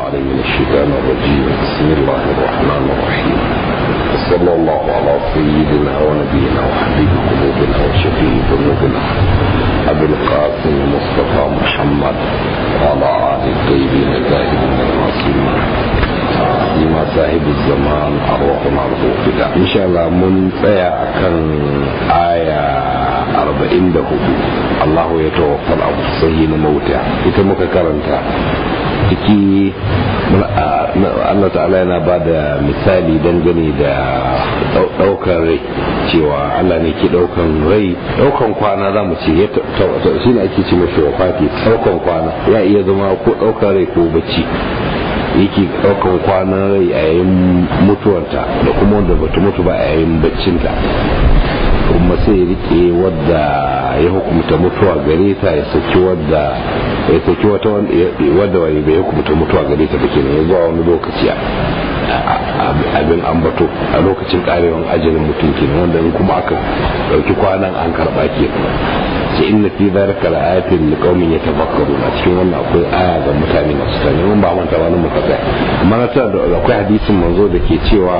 عليه من الشيطان الرجيم بسم الله الرحمن الرحيم وصلى الله على سيدنا ونبينا وحبيب قلوبنا وشفيع ذنوبنا أبي القاسم مصطفى محمد وعلى آل الطيبين الزاهدين المعصومين لما صاحب الزمان أرواحنا الغوفلة إن شاء الله من tsaya akan aya arba'in da hudu Allah ya tawaffal abu sahi na mauta ita muka karanta ciki Allah ta'ala yana ba da misali dangane da daukan rai cewa Allah ne ke daukan rai daukan kwana za mu ce shi ne ake ce mashi wafati daukan kwana ya iya zama ko daukan rai ko bacci yake daukan kwanan rai a yayin mutuwarta da kuma wanda bata mutu ba a yayin baccinta kuma sai rike wadda ya hukumta mutuwa gare ta ya saki wadda ya saki wata wadda wani bai hukumta mutuwa gare ta ba kenan ya zuwa wani lokaci abin ambato a lokacin karewan ajalin mutum kenan wanda in kuma aka dauki kwanan an karba ke ce inna fi dhalika laayatin liqaumin yatafakkarun a cikin wannan akwai aya ga mutane masu tani mun ba manta wani muka tsaya amma na tana da akwai hadisin manzo da ke cewa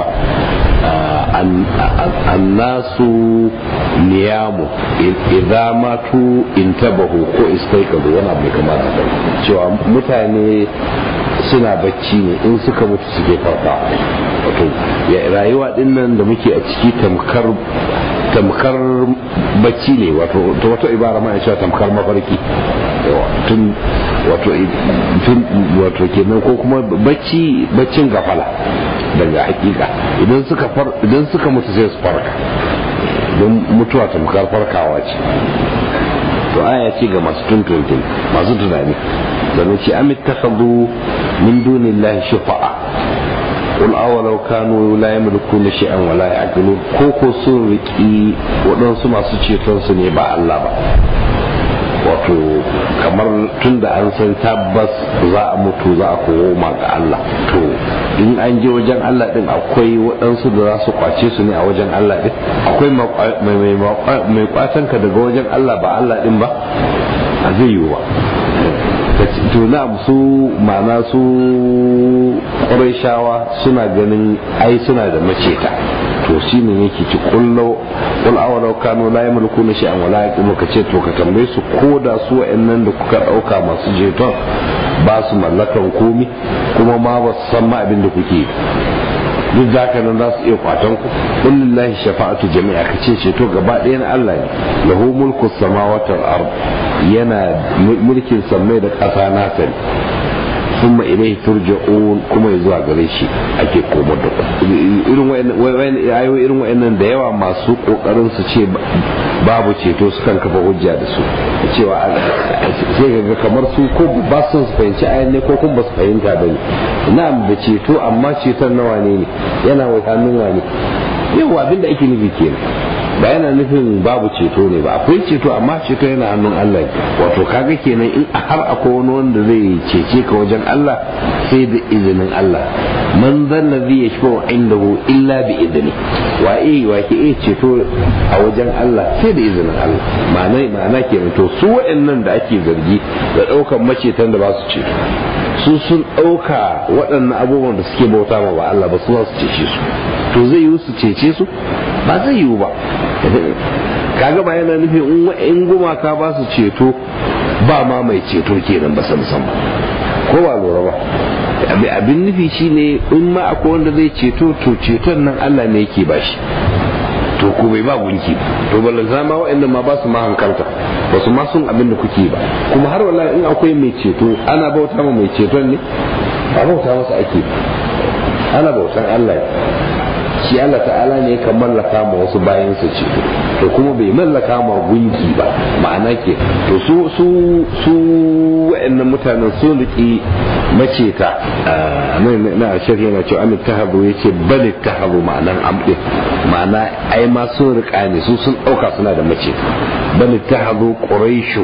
annasu niyamu idza matu intabahu ko istaikazu wani abu kamar haka cewa mutane suna bacci ne in suka mutu suke farka wato rayuwa din nan da muke a ciki tamkar tamkar bacci ne wato ta wata ibara ma cewa tamkar mafarki tun wato tun wato kenan ko kuma bacci baccin gafala daga hakika idan suka far idan suka mutu sai su farka don mutuwa tamkar farkawa ce to aya ce ga masu tuntuntun masu tunani sannan ce amit takhadu min dunillahi shufa'a qul awalau kanu la yamlikuna shay'an wa la ya'qilun ko ko sun riki waɗansu masu ceton su ne ba Allah ba wato kamar tun da an san tabbas za a mutu za a koma ga Allah to in an je wajen Allah din akwai waɗansu da za su kwace su ne a wajen Allah din akwai mai kwatan ka daga wajen Allah ba Allah din ba a zai yiwu ba to na su ma'ana su shawa suna ganin ai suna da maceta to shi ne yake ci kullo kul awalau kanu la yamlikuna shay'an wala yaqimu ka ce to ka tambaye su ko da su wa'annan da kuka dauka masu jeton ba su mallakan komi kuma ma ba su san ma abin da kuke duk da haka nan za su iya kwatan ku kullillahi shafa'atu jami'a ka ce ceto gaba ɗaya na Allah ne lahu mulku samawati wal ard yana mulkin sammai da ƙasa nasa ne ثم إليه ترجعون كما يزوى غريشي أكي كومو دكو irin ayoyi irin wa'annan da yawa masu kokarin su ce babu ceto su kan kafa hujja da su cewa sai ga kamar su ko ba su fahimci ayan ne ko kuma ba su fahimta ba ne na'am da ceto amma ceton nawa ne ne yana wa hannun wani yawa abinda ake nufi kenan ba yana nufin babu ceto ne ba akwai ceto amma ceto yana hannun Allah wato kaga kenan in har akwai wani wanda zai cece ka wajen Allah sai da izinin Allah man zanna zai ya shafa indahu illa bi izini wa eh wa ke eh ceto a wajen Allah sai da izinin Allah ma'ana ma'ana kenan to su waɗannan da ake zargi da ɗaukan macetan da ba su ceto su sun ɗauka waɗannan abubuwan da suke bauta ma ba Allah ba su za su cece su to zai yiwu su cece su ba zai yiwu ba kaga ba yana nufin in gumaka ba su ceto ba ma mai ceto kenan ba san san ko ba lura ba abin nufi shine in ma akwai wanda zai ceto to ceton nan Allah ne yake bashi to ko bai ba gunki to balanta ma waɗanda ma ba su ma hankalta ba su ma sun abin da kuke ba kuma har wallahi in akwai mai ceto ana bauta ma mai ceton ne ba bauta masa ake ana bautan Allah shi Allah ta'ala ne kan mallaka ma wasu bayansa ceto to kuma bai mallaka ma gunki ba ma'ana ke to su su su wa'annan mutanen sun riki maceta na shirya na cewa amit tahabu yace bal tahabu ma'anan amdi ma'ana ai ma sun rika ne su sun dauka suna da maceta bal tahabu quraishu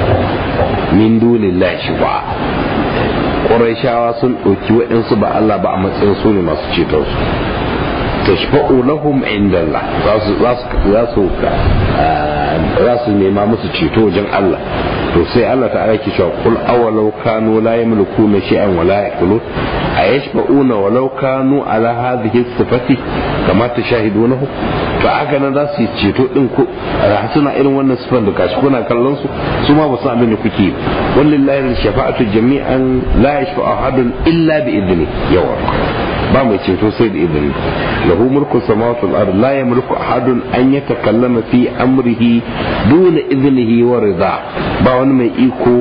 min dunillahi shuba quraishawa sun dauki waɗansu ba Allah ba a matsayin su ne masu ceton su tashfa'u lahum inda Allah za su za su nema musu ceto wajen Allah to sai Allah ta aiki cewa kul awalau kanu la yamlikuna shay'an wa la yaqulun ayashfa'una walau kanu ala hadhihi sifati kama tashahidunahu to haka nan za su yi ceto din ku suna irin wannan sifan da kashi kuna kallon su su ma ba su abin da kuke wallahi shafa'atu jami'an la yashfa'u ahadun illa bi idni yawa ba mai ceto sai da izini lahu mulku samawati wal ard la yamliku ahadun an yatakallama fi amrihi duna iznihi wa rida ba wani mai iko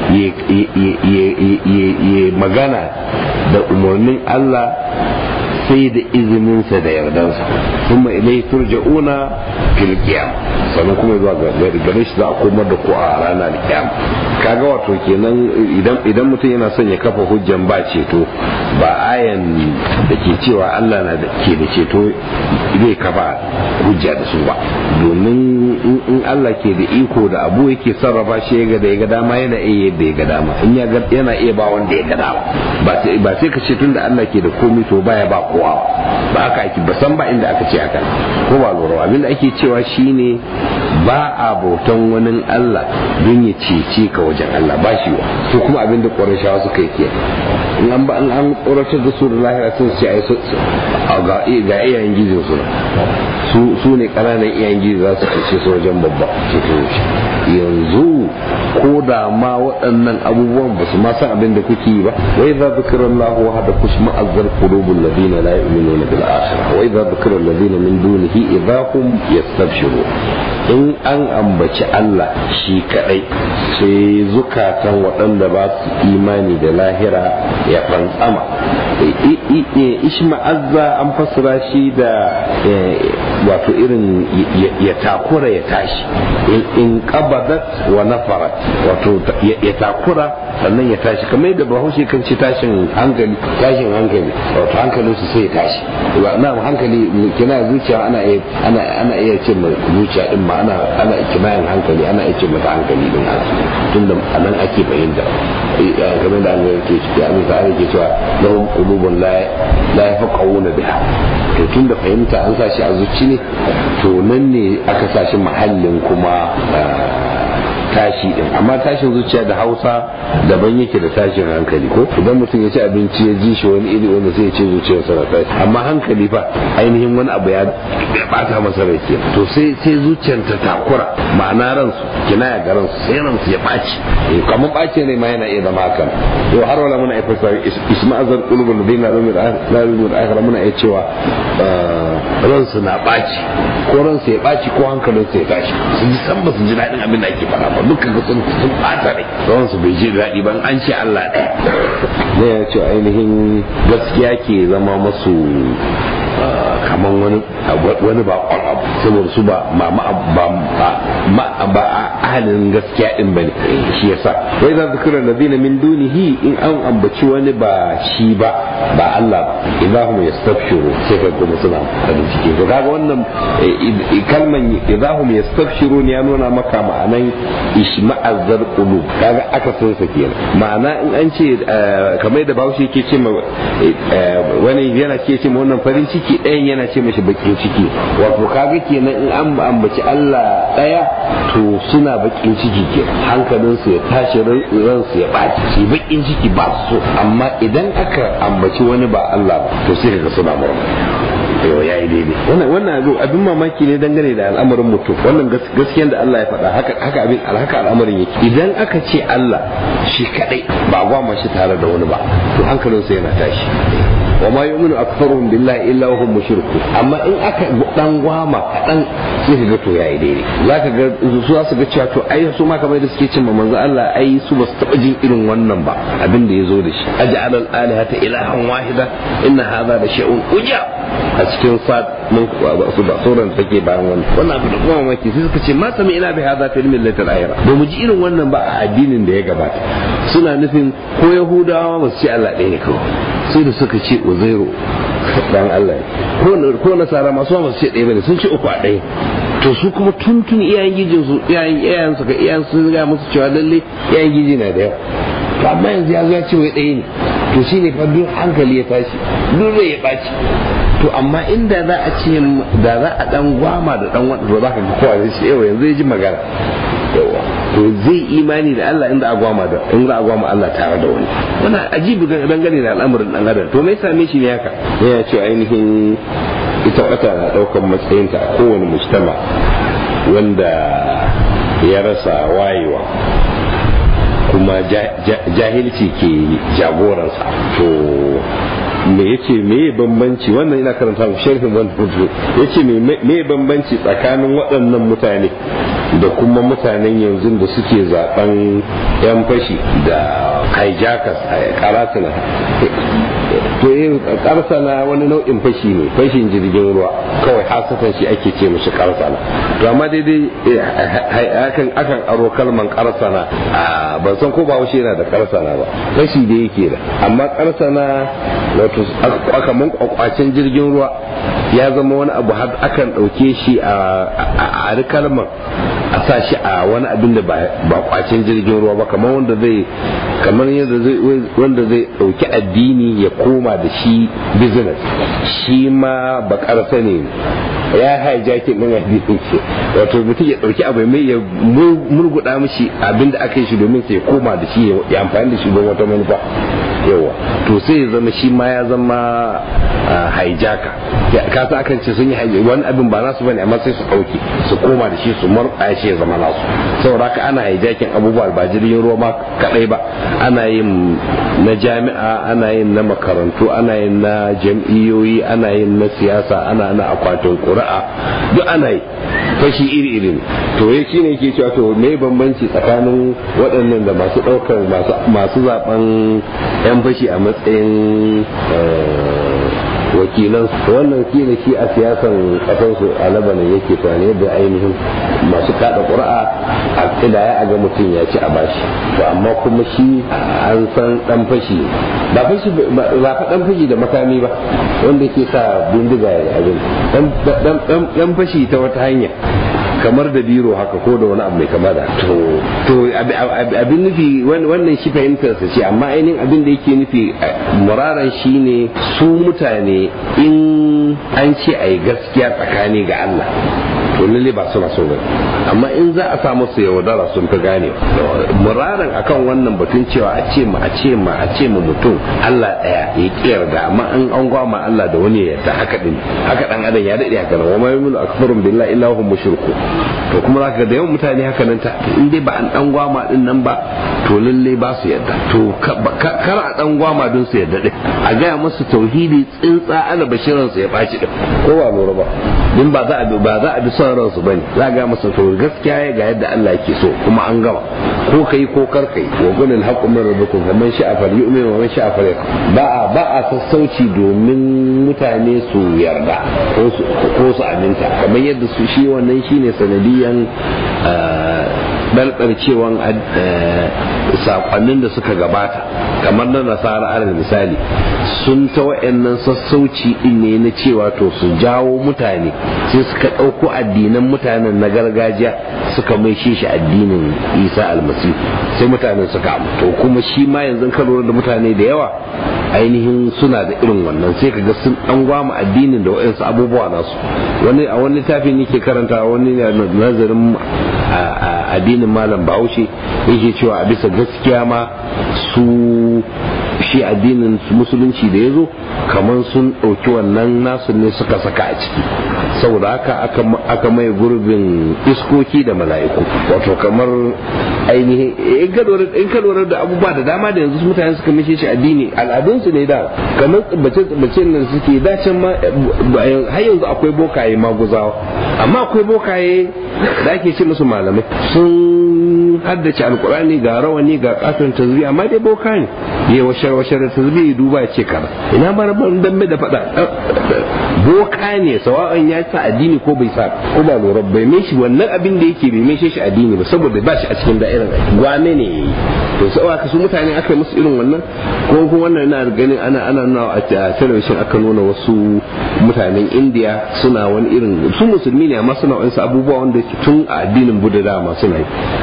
ya magana da umarnin Allah sai da izininsa da yardansa kuma ilai turja'una fil qiyam sannan kuma zuwa gare shi za a komar da ku a ranar qiyam kaga wato kenan idan idan mutum yana son ya kafa hujjan ba ceto ba ayan da ke cewa Allah na da ke da ceto zai kafa hujja da su ba domin in Allah ke da iko da abu yake sarrafa shi ya ga da ya ga dama yana iya yadda ya ga dama in ya yana iya ba wanda ya ga dama ba sai ka ce tun da Allah ke da komai to baya ba kowa ba haka ake ba san ba inda aka ce haka ko ba lura abinda ake cewa shine ba a bautan wani Allah don ya cece ka wajen Allah ba shi wa to kuma abinda ƙwarashawa suka yi kenan in an ba an an tsoratar da su da lahira sun ce ai ga ga iyayen gizo su su ne ƙananan iyayen gizo za su cece su wajen babba yanzu ko da ma waɗannan abubuwan ba su ma san abin da kuke yi ba wai za zikira Allah wa hada kushma azzar qulubul ladina la yu'minuna bil akhirah wa idza zikira alladhina min dunihi idahum yastabshiru in an ambaci Allah shi kadai sai zukatan waɗanda ba su imani da lahira ya fantsama ishma'azza an fassara shi da wato irin ya takura ya tashi in qabadat wa nafarat wato ya takura sannan ya tashi kamar yadda bahaushe kan ce tashin hankali tashin hankali wato hankalin su sai ya tashi na hankali kina zuciya ana iya ana ana iya ce ma zuciya din ma ana ana kimayin hankali ana iya ce mata hankali din tunda anan ake fahimta kamar da Allah yake ya amsa ake cewa lahum qulubun la la yafqahuna biha to tunda fahimta an sa shi a zuci ne to nan ne aka sa shi mahallin kuma tashi din amma tashin zuciya da hausa daban yake da tashin hankali ko idan mutum ya ci abinci ya ji shi wani iri wanda sai ya ce zuciyarsa na tashi amma hankali fa ainihin wani abu ya bata masa rai ke to sai sai zuciyar ta takura ma'ana ransu kina ya ga ransu sai ransu ya baci kamar bace ne ma yana iya zama hakan to har wala muna aifa sai isma'azar qulubul ladina la yu'minuna akhira muna iya cewa ransu na baci ko ransu ya baci ko hankalinsu ya tashi su ji san ba su ji daɗin abin da ake faɗa ba dukkan ga sun sun ɓata rai rawan su bai ji daɗi ban an ce Allah ɗaya ne ya ce ainihin gaskiya ke zama masu kaman wani wani ba abu saboda su ba ma ba ba ahalin gaskiya din bane shi yasa wai za zikira ladina min dunihi in an ambaci wani ba shi ba ba Allah ba idahum yastabshiru sai ka kuma suna farin ciki to kaga wannan kalman idahum yastabshiru ne ya nuna maka ma'anan ishma'azzar qulub kaga aka san sa kenan ma'ana in an ce kamar da Bahaushe yake ce ma wani yana ke ce ma wannan farin ciki ɗayan yana ce mashi bakin ciki wato kaga kenan in an ambaci Allah ɗaya to suna bakin ciki ke hankalinsu ya tashi ransu ya ɓaci su bakin ciki ba su so amma idan aka ambaci wani ba Allah ba to sai kaga suna murna yau ya yi daidai wannan wannan abin mamaki ne dangane da al'amarin mutum wannan gaskiyar da Allah ya faɗa haka haka abin haka al'amarin yake idan aka ce Allah shi kadai ba gwama shi tare da wani ba to hankalinsa yana tashi wa ma yu'minu aktharuhum billahi illa hum mushrikun amma in aka dan gwama kadan sai ga to yayi daidai zaka ga su za su ga cewa to ai su ma kamar da suke cewa manzo Allah ai su ba su taba jin irin wannan ba abin da yazo da shi aj'al al alihata ilahan wahida inna hadha la shay'un uja a cikin sad mun su da sauran take bayan wannan wannan abu da kuma mamaki sai suka ce ma sami ina bi hadha fil millati al akhirah ba mu ji irin wannan ba a addinin da ya gabata suna nufin ko yahudawa ba su ce Allah ɗaya ne kawai sai da suka ce uzairu dan Allah ko nasara masu ba su ce ɗaya bane sun ce uku a ɗaya to su kuma tuntun iyayen gijin su iyayen iyayen su ga iyayen sun ga musu cewa lalle iyayen giji na da yawa to amma yanzu ya zo ya ce wai ɗaya ne to shine fa duk hankali ya tashi duk rai ya ɓaci to to amma inda za a ce da za a dan gwama da dan wanda za ka ga kowa zai ce yawa yanzu ya ji magana yawa to zai imani da Allah inda a gwama da in za a gwama Allah tare da wani wannan ajibi dangane da al'amarin dan adam to me same shi ne haka yana cewa ainihin ita wata na daukan matsayinta a kowane mujtama wanda ya rasa wayewa kuma jahilci ke jagoransa to me yace me bambanci wannan ina karanta mu sharhin wannan rubutu yace me me bambanci tsakanin waɗannan mutane da kuma mutanen yanzu da suke zaben yan fashi da hijackers a karasana to yin karsana wani nau'in fashi ne fashin jirgin ruwa kawai hasatan shi ake ce mashi karsana to amma daidai akan akan aro kalman karsana ban san ko ba yana da karsana ba fashi da yake da amma karsana wato akaman kwakwacin jirgin ruwa ya zama wani abu har akan ɗauke shi a a kalman a sa shi a wani abin da ba kwacin jirgin ruwa ba kamar wanda zai kamar yadda zai wanda zai dauki addini ya koma da shi business shi ma bakarsa ne ya hijacking din addinin ce wato mutum ya dauki abu mai ya murguda mishi abin da aka yi shi domin sai ya koma da shi ya amfani da shi don wata manufa yawa to sai ya zama shi ma ya zama hijacker ka sa akan ce sun yi wani abin ba nasu bane amma sai su dauke su koma da shi su murɗa shi ya zama nasu saboda haka ana hijacking abubuwa ba jirgin ruwa ma kadai ba ana yin na jami'a ana yin na makarantu ana yin na jam'iyyoyi ana yin na siyasa ana na akwatin ƙuri'a duk ana yi fashi iri-iri ne to ya shine yake cewa to me bambanci tsakanin waɗannan da masu ɗaukar masu zaben yan fashi a matsayin wakilan wannan kila shi a siyasan kasansu a labanin yake tunani yadda ainihin masu kada ƙuri'a a kidaya a ga mutum ya ci a bashi to amma kuma shi an san dan fashi ba fashi ba fa dan fashi da makami ba wanda ke sa bindiga ya abin dan fashi ta wata hanya kamar da biro haka ko da wani abu mai kama da to to abin nufi wannan shi fahimtar sa ce amma ainihin abin da yake nufi muraran shine su mutane in an ce a yi gaskiya tsakani ga Allah to lalle ba suna so ba amma in za a samu su yaudara sun fi gane muraran akan wannan batun cewa a ce ma a ce ma a ce ma mutum Allah daya ya kiyar da amma an an gwama Allah da wani yadda haka din haka dan adam ya dade haka wa ma yuminu akfarun billahi illa hum mushriku to kuma zaka ga da yawan mutane haka nan ta in dai ba an dan gwama din nan ba to lalle ba su yadda to kar a dan gwama din su yadda din a gaya musu tauhidi tsintsa ana bashiran su ya baci din ko ba lura ba din ba za a ba za a bi son ransu bane za ga masa to gaskiya ga yadda Allah yake so kuma an gama ko kai ko kar kai wa gunil haqqu min rabbikum fa man sha'a falyu'min wa man sha'a falyakfur ba a ba a sassauci domin mutane su yarda ko su ko su aminta kamar yadda su shi wannan shine sanadiyan ɗarɗarcewan sakonnin da suka gabata kamar na nasara alal misali sun ta wa'annan sassauci din ne na cewa to su jawo mutane sai suka ɗauko addinan mutanen na gargajiya suka mai shi shi addinin isa almasihu sai mutanen suka to kuma shi ma yanzu ka lura da mutane da yawa ainihin suna da irin wannan sai ka ga sun an gwama addinin da wa'ansu abubuwa nasu wani a wani littafi ne ke karanta wani nazarin addinin malam bahaushe yake cewa a bisa gaskiya ma su shi addinin musulunci da ya zo kamar sun ɗauki wannan nasu ne suka saka a ciki saboda haka aka mai gurbin iskoki da mala'iku wato kamar ainihin in ka lura da abubuwa da dama da yanzu mutane suka mishe shi addini al'adunsu ne da kamar tsibbace tsibbace nan suke dacin ma har yanzu akwai bokaye maguzawa amma akwai bokaye da ake ce musu malamai sun haddace alkurani ga rawani ga katon tazbi amma dai boka ne ya washar washar da tazbi duba ya ce kaza ina bar ban dambe da fada boka ne sawa'an ya sa addini ko bai sa ko ba lura bai mai shi wannan abin da yake bai mai shi addini ba saboda ba shi a cikin da'irar gwane ne yayi to sai aka su mutane aka yi musu irin wannan ko kuma wannan ina ganin ana ana nuna a television aka nuna wasu mutanen India suna wani irin su musulmi ne amma suna wani abubuwa wanda tun a addinin Buddha dama suna yi kamar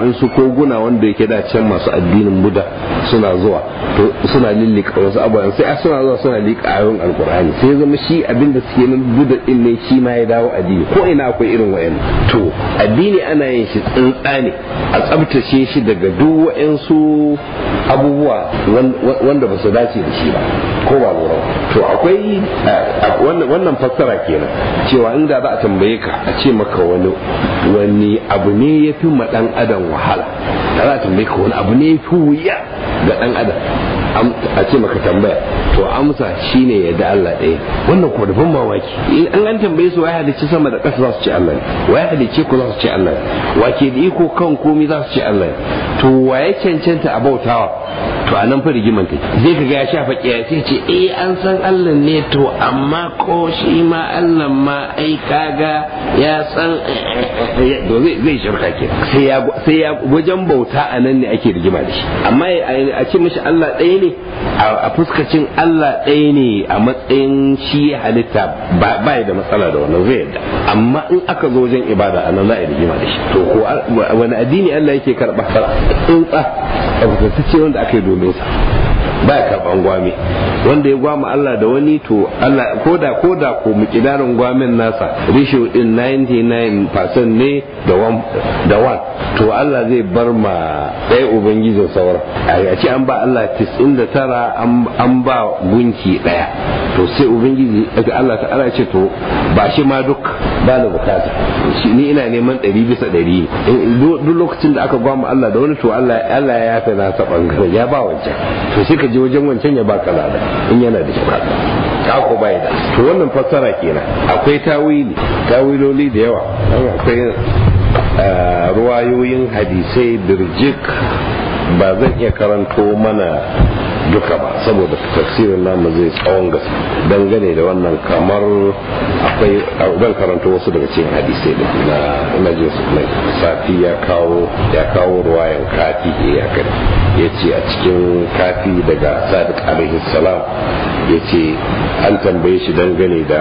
waɗansu koguna wanda yake da can masu addinin buda suna zuwa to suna lillika wasu abubuwan sai suna zuwa suna liƙa ayoyin alkur'ani sai zama shi abin da suke nan buda din ne shi ma ya dawo addini ko ina akwai irin wayan to addini ana yin shi tsintsa ne a tsabtace shi daga duk waɗansu abubuwa wanda ba su dace da shi ba ko ba lura to akwai wannan fassara kenan cewa inda za a tambaye ka a ce maka wani wani abu ne ya fi ma dan adam wahala da za a tambaye ka wani abu ne ya fi wuya ga dan adam a ce maka tambaya to amsa shine ya da Allah ɗaya wannan kuma da ban mamaki in an an tambaye su waye halicci sama da ƙasa za su ce Allah ne waye halicce ku za su ce Allah ne wa ke da iko kan komai za su ce Allah ne to waye cancanta a bautawa to a nan fa rigiman take zai ka ga ya shafa kiyaye sai ce eh an san Allah ne to amma ko shi ma Allah ma ai kaga ya san to zai zai shirka ke sai ya sai ya wajen bauta a nan ne ake rigima da shi amma a ce mishi Allah ɗaya ne a fuskacin Allah ɗaya ne a matsayin shi halitta ba da matsala da wannan zai yadda amma in aka zo wajen ibada a nan za a yi rigima da shi to ko wani addini Allah yake karɓa tsuntsa a ce wanda aka yi domin sa ba ya karɓan gwame wanda ya gwama Allah da wani to Allah koda koda ko mukidarin gwamin nasa ratio din 99% ne da one da one to Allah zai bar ma ɗaya ubangijin sauran a ce an ba Allah 99 an ba gunki ɗaya to sai ubangiji Allah ta ce to ba shi ma duk ba da bukata shi ni ina neman ɗari bisa ɗari duk lokacin da aka gwama Allah da wani to Allah Allah ya yafe na ta bangaren ya ba wancan to sai ka je wajen wancan ya baka lada in yana da shi ka ko bai da to wannan fassara kenan akwai tawili tawiloli da yawa akwai ruwayoyin hadisai birjik ba zan iya karanto mana duka ba saboda tafsirin namu zai tsawon gaske dangane da wannan kamar akwai zan karanto wasu daga cikin hadisai da na ina jin su mai safi ya kawo ya kawo ruwayan kafi ya kai ya ce a cikin kafi daga sadiq alaihi salam ya ce an tambaye shi dangane da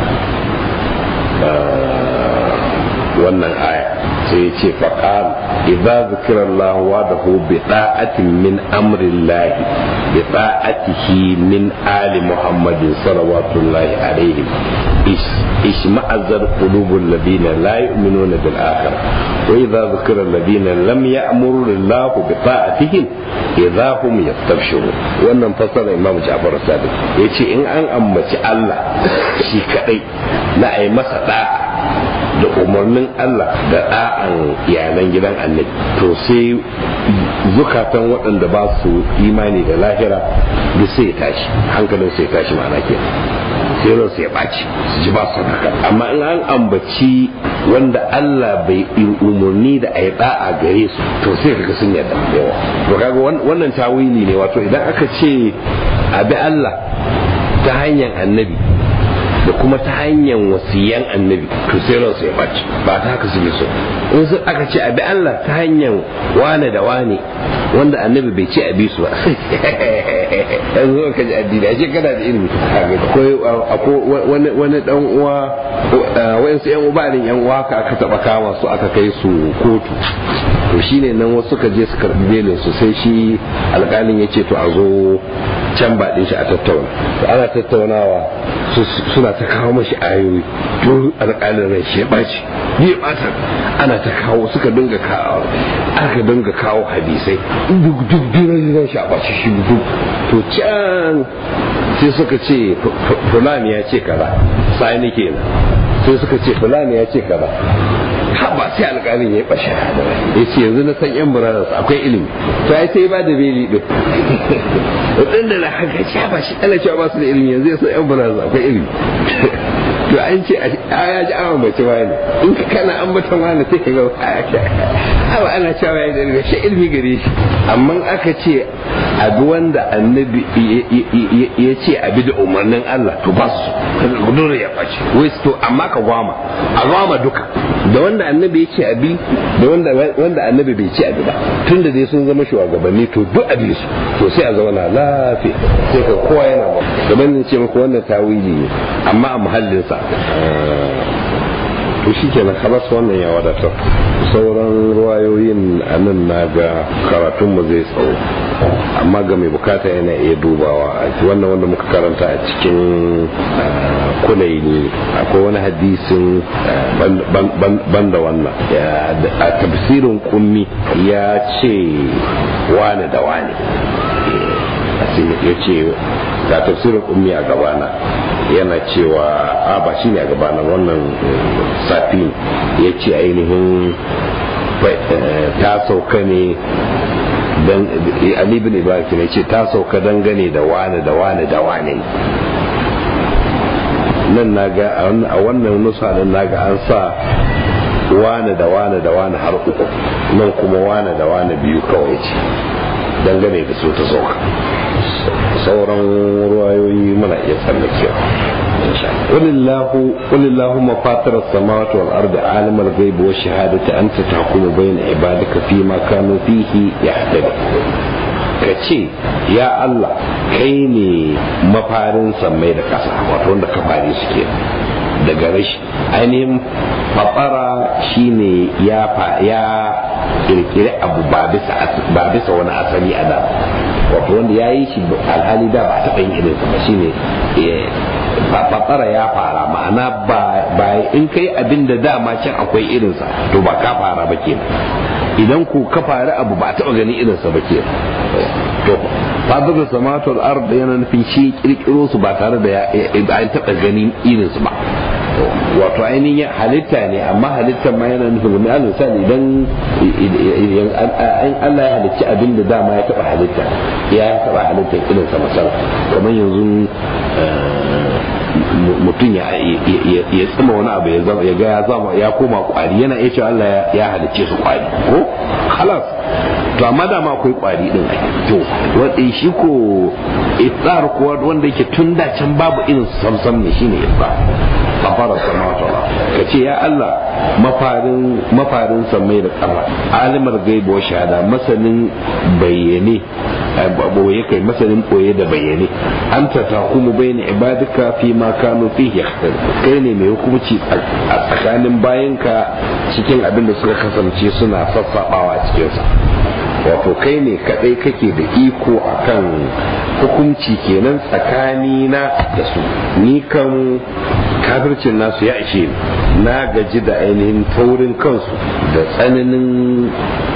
wannan aya sai ya ce faƙal idza zikira Allah wadahu bi da'atin min amri Allah bi da'atihi min ali Muhammadin salawatullahi alaihim ishma'azzar qulubul ladina la yu'minuna bil akhirah wa idza zikira alladina lam ya'muru Allah bi ta'atihim idza hum yastabshirun wannan fasara Imam Ja'far Sadiq yace in an ambaci Allah shi kadai na ai masa da'a da umarnin Allah da ɗa'an iyalan gidan annabi to sai zukatan waɗanda ba su imani da lahira duk sai tashi hankalin sai tashi ma'ana ke sai ran sai ɓaci su ji ba su haka amma in an ambaci wanda Allah bai umarni da a yi ɗa'a gare su to sai kaga sun yarda yawa to kaga wannan tawili ne wato idan aka ce abi Allah ta hanyar annabi da kuma ta hanyar wasiyan annabi to sai ransu ya ɓaci ba ta haka suke so in sun aka ce abi Allah ta hanyar wane da wane wanda annabi bai ce abi su ba yanzu ka ji addini ashe kana da ilimi akwai wani dan uwa wayansu yan uba ne yan uwa ka aka taba kama su aka kai su kotu to shine nan wasu suka je su karbi belin su sai shi alƙalin ya ce to a zo can ba shi a tattauna to ana tattaunawa suna ta kawo mashi ayoyi to alƙalin rai shi ya ɓaci ni ya ɓata ana ta kawo suka dinga kawo aka dinga kawo hadisai duk duk dinar shi a ɓaci shi duk to can sai suka ce fulani ya ce kaza sai ni kenan sai suka ce fulani ya ce kaza ba sai alƙalin ya ɓashe ya ce yanzu na san yan brothers akwai ilimi to ai sai ba da beli din waɗanda na haka ce ba shi ana cewa ba su da ilimi yanzu ya san yan brothers akwai ilimi to an ce a ya ji awon bace wani in ka kana an batan wani sai ka ga awa ana cewa ya da ilimi shi ilimi gare shi amma aka ce abi wanda annabi ya ce abi da umarnin Allah to ba su dole ya ɓace wai to amma ka gwama a gwama duka da wanda annabi ya ce abi da wanda wanda annabi bai ce abi ba tun da dai sun zama shugabanni to duk abi su to sai a zauna lafiya sai ka kowa yana ba gaban ce muku wannan tawili ne amma a muhallinsa to shi ke kalas wannan ya wadatar sauran ruwayoyin a nan na ga karatunmu zai tsawo amma ga mai bukata yana iya dubawa wannan wanda muka karanta a cikin kulaini akwai wani hadisin banda wannan a tafsirin kummi ya ce wane da wane ya ce ga tafsirin ummi a gabana yana cewa a ba shi ne a gabana wannan safi ya ce ainihin ta sauka ne dan Ali bin Ibrahim ne ce ta sauka dangane da wane da wane da wane nan naga a wannan nusa nan naga an sa wane da wane da wane har uku nan kuma wane da wane biyu kawai ce dangane da su ta sauka sauran ruwayoyi muna iya tsallakewa قل الله قل اللهم فاطر السماوات والارض عالم الغيب والشهاده انت تحكم بين عبادك فيما كانوا فيه يختلفون kace ya Allah kai ne mafarin sammai da ƙasa wato wanda ka fare suke daga rashi ainihin matsara shine ya ya kirkiri abu ba bisa wani asali a da wato wanda ya yi shi alhali da ba taɓa yin irinsa ba shine fatsara ya fara ma'ana ba in kai abin da dama can akwai irinsa to ba ka fara ba ke idan ku ka fara abu ba taɓa ganin irinsa ba ke to fadar samatul ard yana nufin shi kirkiro su ba tare da an taɓa ganin irinsu ba wato ainihin halitta ne amma halittar ma yana nufin gumi alal misali idan Allah ya halicci abin da dama ya taba halitta ya taba halittar irin sa masal kamar yanzu mutum ya tsima wani abu ya zama ya ga ya zama ya koma kwari yana iya cewa Allah ya halicce su kwari ko halas to amma dama akwai kwari din to wanda shi ko iftar ko wanda yake tun da can babu irin samsam ne shine iftar kafara samawata ka ce ya Allah mafarin mafarin samai da kafa alimar gaibu wa shahada masanin bayyane boye kai masanin boye da bayyane anta tahumu bayna ibadika fi ma kanu fihi kai ne mai hukunci a tsakanin bayanka cikin abin da suka kasance suna sassabawa cikin sa wato kai ne kadai kake da iko akan hukunci kenan tsakanina da su ni kan kafircin nasu ya ishe na gaji da ainihin taurin kansu da tsananin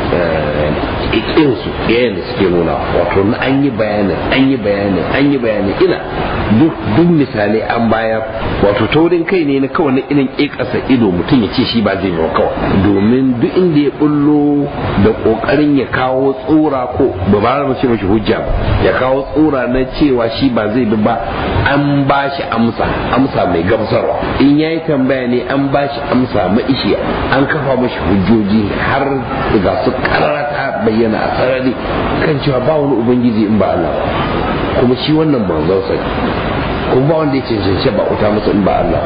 ikinsu yayin da suke nuna wato na an yi bayanin an yi bayanin an yi bayanin ina duk misalai an bayar wato taurin kai ne na kawai na irin ƙiƙasa ido mutum ya ce shi ba zai yi kawai domin duk inda ya bullo da ƙoƙarin ya kawo tsora ko ba ba mu ce mashi hujja ba ya kawo tsora na cewa shi ba zai bi ba an ba shi amsa amsa mai gamsarwa in ya yi tambaya ne an ba shi amsa ma'ishiya an kafa mashi hujjoji har ga su karata bayyana a sarari kan cewa ba wani ubangiji in ba Allah ba kuma shi wannan manzon sa kuma ba wanda ya cancanci ba uta masa in ba Allah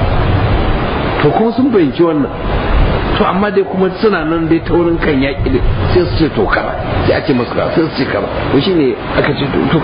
to kuma sun fahimci wannan to amma dai kuma suna nan dai taurin kan yaƙi da sai su ce to kara sai a ce masu kara sai su ce kara to shine aka ce to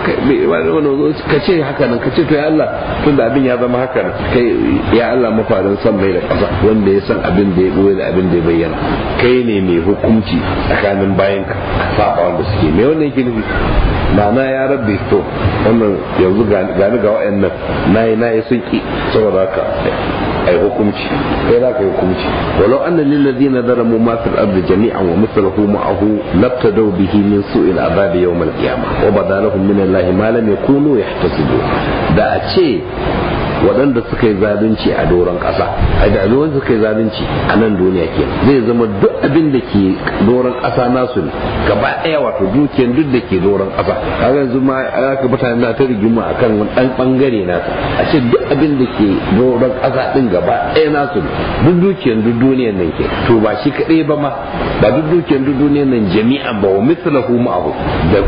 ka ce haka nan ka ce to ya Allah tun da abin ya zama haka nan kai ya Allah mafarin san mai da ƙasa wanda ya san abin da ya boye da abin da ya bayyana kai ne mai hukunci tsakanin bayan ka saba wanda suke me wannan yake nufi ma'ana ya rabbi to wannan yanzu gani ga wa'annan nayi nayi sun ki saboda haka ai hukunci kai za ka yi hukunci walau anna lil ladina zalamu ma fil ardi jami'an wa mithluhu ma'ahu labtadaw bihi min su'il azabi yawm al qiyamah wa badalahum min allahi ma lam yakunu yahtasibu da a ce waɗanda suka yi zalunci a doron ƙasa a da wanda suka yi zalunci a nan duniya ke zai zama duk abin da ke doron ƙasa nasu ne gaba ɗaya wato dukiyar duk da ke doron ƙasa kaga yanzu ma aka mutane na ta rigima akan wani ɗan ɓangare nasa a ce duk abin da ke doron ƙasa ɗin gaba ɗaya nasu ne duk dukiyar duk duniyar nan ke to ba shi kaɗai ba ma ba duk dukiyar duk duniyar nan jami'an ba wa mislahu ma'ahu da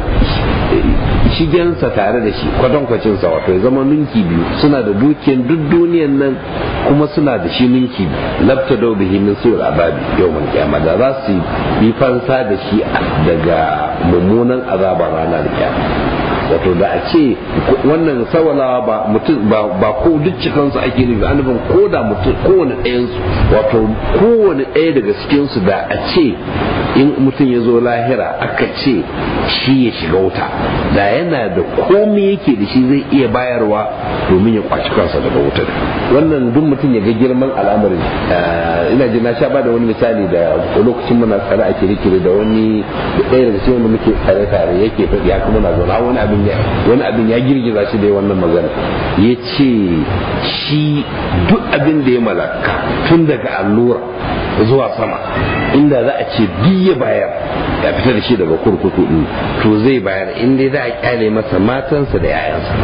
shigensa tare da shi kwatankwacinsa wato ya zama ninki biyu suna da dukiyar duk duniyan nan kuma suna da shi ninki biyu labta da bihi min sur azabi yawmal qiyamah da za su yi fansa da shi daga mummunan azabar ranar kiyama wato da a ce wannan sawalawa ba mutum ba ko duk cikansu ake nufi an nufin ko da mutum kowane ɗayansu wato kowane ɗaya daga cikinsu da a ce in mutum ya zo lahira aka ce shi ya shiga wuta da yana da komai yake da shi zai iya bayarwa domin ya kwaci kansa daga wutar wannan duk mutum ya ga girman al'amarin ina ji na sha ba da wani misali da lokacin muna tsare ake rikiri da wani ɗaya daga cikin wanda muke tsare tare yake faɗi haka muna zaune wani abin ya wani abin ya girgiza shi da wannan magana ya ce shi duk abin da ya malaka tun daga allura zuwa sama inda za a ce biya bayar ya fita da shi daga kurkuku din to zai bayar inda za a kyale masa matansa da 'ya'yansa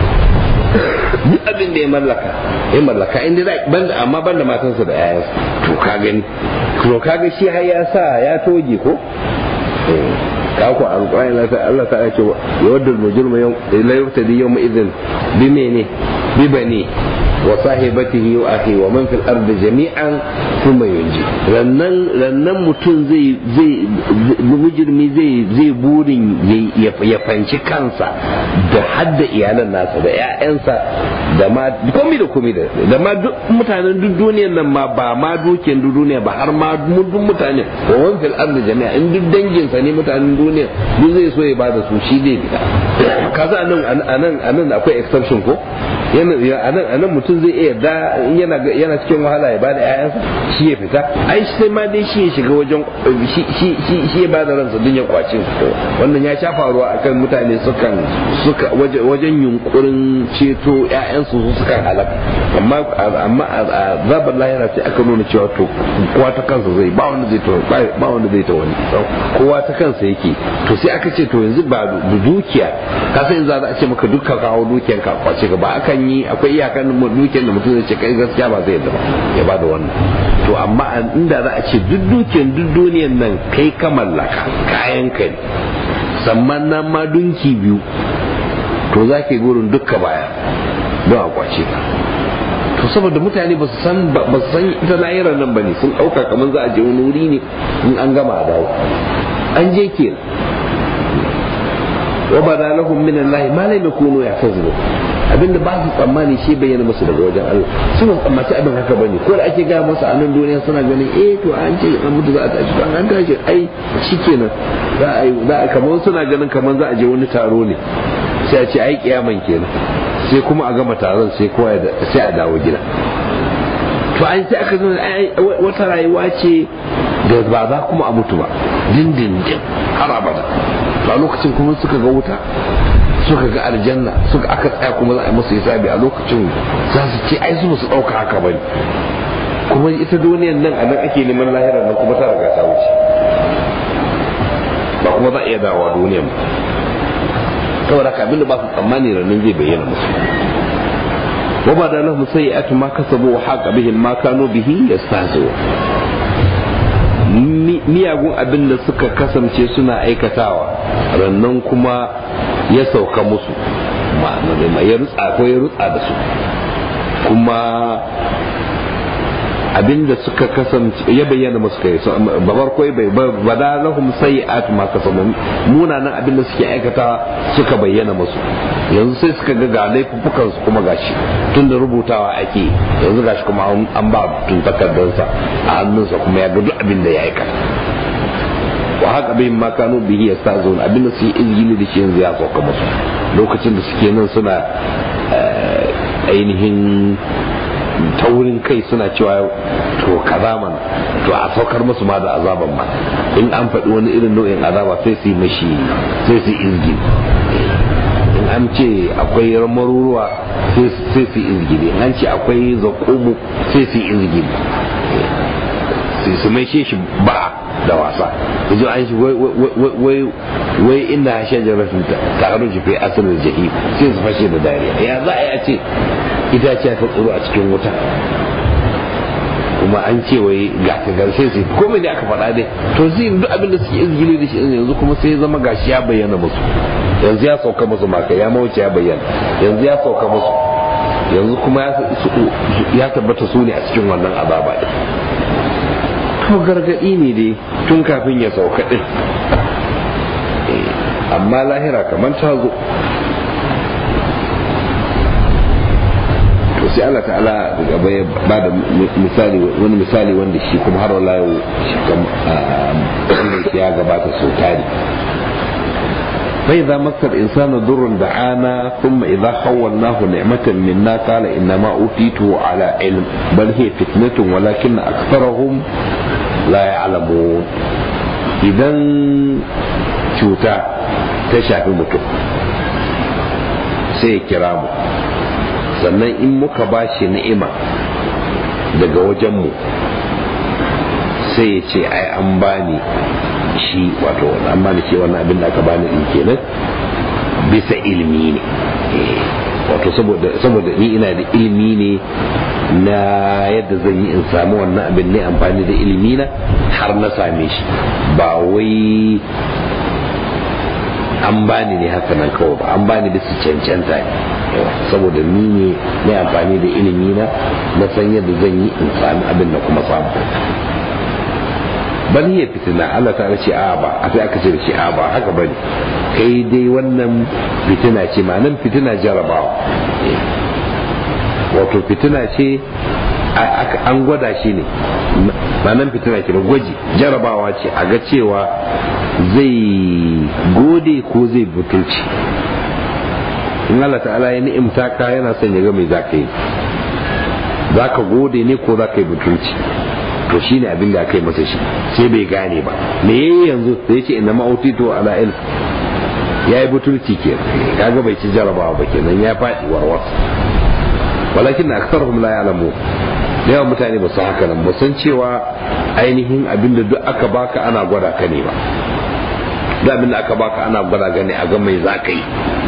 duk abin da ya mallaka ya mallaka inda za banda amma banda matansa da 'ya'yansa to ka gani to kaga shi har ya sa ya toge ko ka ku alƙur'ani Allah ta ce ya wadda mujrimu la yuftadi yawma idhin bi mene bi bani wa sahibatihi wa akhi wa man fil ardi jami'an thumma yunji rannan rannan mutum zai zai mujrimi zai zai burin ya fanci kansa da hadda iyalan nasa da ƴaƴansa da ma komai da komai da da ma duk mutanen duk duniyar nan ma ba ma dukiyar duk duniya ba har ma duk mutane wa man fil ardi jami'a in duk dangin sa ne mutanen duniya duk zai so ya bada su shi zai fita kaza anan anan anan akwai exception ko yana anan anan mutum zai iya da yana yana cikin wahala ya bada ƴaƴansa shi ya fita ai sai ma dai shi ya shiga wajen shi shi shi shi ya bada ransa dun ya kwace wannan ya sha faruwa akan mutane sukan suka wajen yunkurin ceto ƴaƴansu su sukan halaka amma amma zabar lahira sai aka nuna cewa to kowa ta kansa zai ba wanda zai ta ba wanda zai ta wani kowa ta kansa yake to sai aka ce to yanzu ba dukiya ka san yanzu za a ce maka dukkan kawo dukiyan ka kwace ka ba akan yi akwai iyakan dukiyan da mutum zai ce kai gaskiya ba zai yadda ba ya ba da wannan to amma inda za a ce duk dukiyan duk duniyan nan kai ka mallaka kayan ka ne samman nan ma dunki biyu to za ke gurin dukka baya don a kwace ka to saboda mutane ba su san ba su san ita lahirar nan bane sun dauka kamar za a je wani wuri ne in an gama a dawo an je ke wa bada lahum min Allah ma lam yakunu yahtazibu abinda ba su tsammani shi bayyana musu daga wajen Allah suna tsammaci abin haka bane ko da ake ga masa a nan duniya suna ganin eh to an ce an mutu za a tashi an an tashi ai shikenan za a yi za a kamar suna ganin kamar za a je wani taro ne sai a ce ai kiyaman kenan sai kuma a gama taron sai kowa sai a dawo gida to an sai aka zama wata rayuwa ce da ba za kuma a mutu ba dindindin har abada a lokacin kuma suka ga wuta suka ga aljanna suka aka tsaya kuma za a yi musu hisabi a lokacin za su ce ai su su ɗauka haka bane kuma ita duniyan nan a nan ake neman lahira nan kuma ta riga ta wuce ba kuma za a iya dawowa duniyan ba saboda haka abinda ba su tsammani ranar zai bayyana musu wa ba da lahum sayyi'atu ma kasabu wa haqa bihim ma kanu bihi yastahzi'u miyagun abin da suka kasance suna aikatawa rannan kuma ya sauka musu ya rutsa ko ya rutsa da su kuma abinda suka kasance ya bayyana musu kai babar koi bai bada lahum sayi'at ma kasabu munanan abinda suke aikata suka bayyana musu yanzu sai suka ga ga laifukan su kuma gashi tun da rubutawa ake yanzu gashi kuma an ba tun takardarsa a hannunsa kuma ya ga duk abin da ya aikata wa haka bai ma kano bihi ya sa zaune abinda su yi izgili da shi yanzu ya sauka musu lokacin da suke nan suna ainihin taurin kai suna cewa to kaza mana to a saukar musu ma da azaban ma in an faɗi wani irin nau'in azaba sai su yi mashi sai su izgi in an ce akwai maruruwa sai su izgili in an ce akwai zakumu sai su izgili sai su mai shi ba da wasa yanzu an shi wai inda shajaratun ta haru fi asirin jahi sai su fashe da dariya ya za a yi a ce itaciya ta tsoro a cikin wuta kuma an ce wai ga ta garshe su komai ne aka faɗa dai to zai duk abin da suke izgili da shi yanzu kuma sai ya zama gashi ya bayyana musu yanzu ya sauka musu maka ya mawuce ya bayyana yanzu ya sauka musu yanzu kuma ya tabbata su ne a cikin wannan azaba ɗin to gargaɗi ne dai tun kafin ya sauka ɗin amma lahira kamar ta zo sai Allah ta'ala gaba ya ba da misali wani misali wanda shi kuma har wala yau shi wanda ya gabata sau tari فإذا مس الإنسان ضر دعانا ثم إذا خولناه نعمة منا قال إنما أوتيته على علم بل هي فتنة ولكن أكثرهم لا يعلمون إذا cuta ta shafi mutum sai ya kira mu sannan in muka ba shi ni'ima daga wajenmu sai ya ce ai an bani shi wato an bani shi wannan abin da aka bani din kenan bisa ilimi ne wato saboda ni ina da ilimi ne na yadda zan yi in samu wannan abin ne amfani da ilimi na har na same shi ba wai an bani ne haka nan kawai ba an bani bisa cancanta ne saboda ni ne na amfani da ilimi na na san yadda zan yi in sami abin da kuma samu bal hiya fitina Allah ta ce a ba a sai aka ce da shi a ba haka bane kai dai wannan fitina ce ma'anan fitina jarabawa wato fitina ce an gwada shi ne ma'anan fitina ke gwaji jarabawa ce a ga cewa zai gode ko zai butulci in Allah ta'ala ya ni'imta ka yana son ya ga mai za ka yi za ka gode ne ko za ka yi butulci to shi ne abin da aka yi masa shi sai bai gane ba me yayi yanzu sai ce inna ma'utito ala ilm ya yi butulci ke kaga bai ci jarabawa ba kenan ya faɗi warwas walakin na aksarhum la ya'lamu da yawan mutane ba su haka nan ba san cewa ainihin abin da duk aka baka ana gwada ka ne ba duk abin da aka baka ana gwada gane a ga mai za ka yi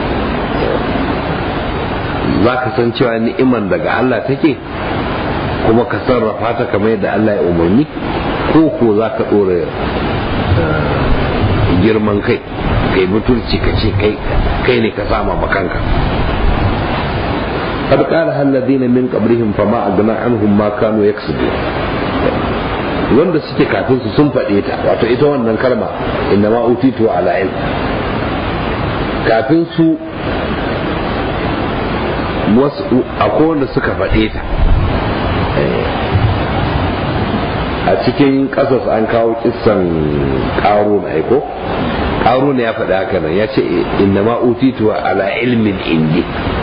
za ka san cewa ni'iman daga Allah take kuma ka sarrafa ta kamar yadda Allah ya umarni ko ko za ka ɗora girman kai kai mutunci ka ce kai ne ka sama makanka قد قالها الذين من قبلهم فما أغنى عنهم ما كانوا يكسبون wanda suke kafin su sun faɗe ta wato ita wannan kalma inna ma utitu ala ilm kafin su wasu akwai wanda suka faɗe ta a cikin ƙasas an kawo kisan ƙaro na aiko ƙaro ya faɗi haka nan ya ce inna ma utitu ala ilmin indi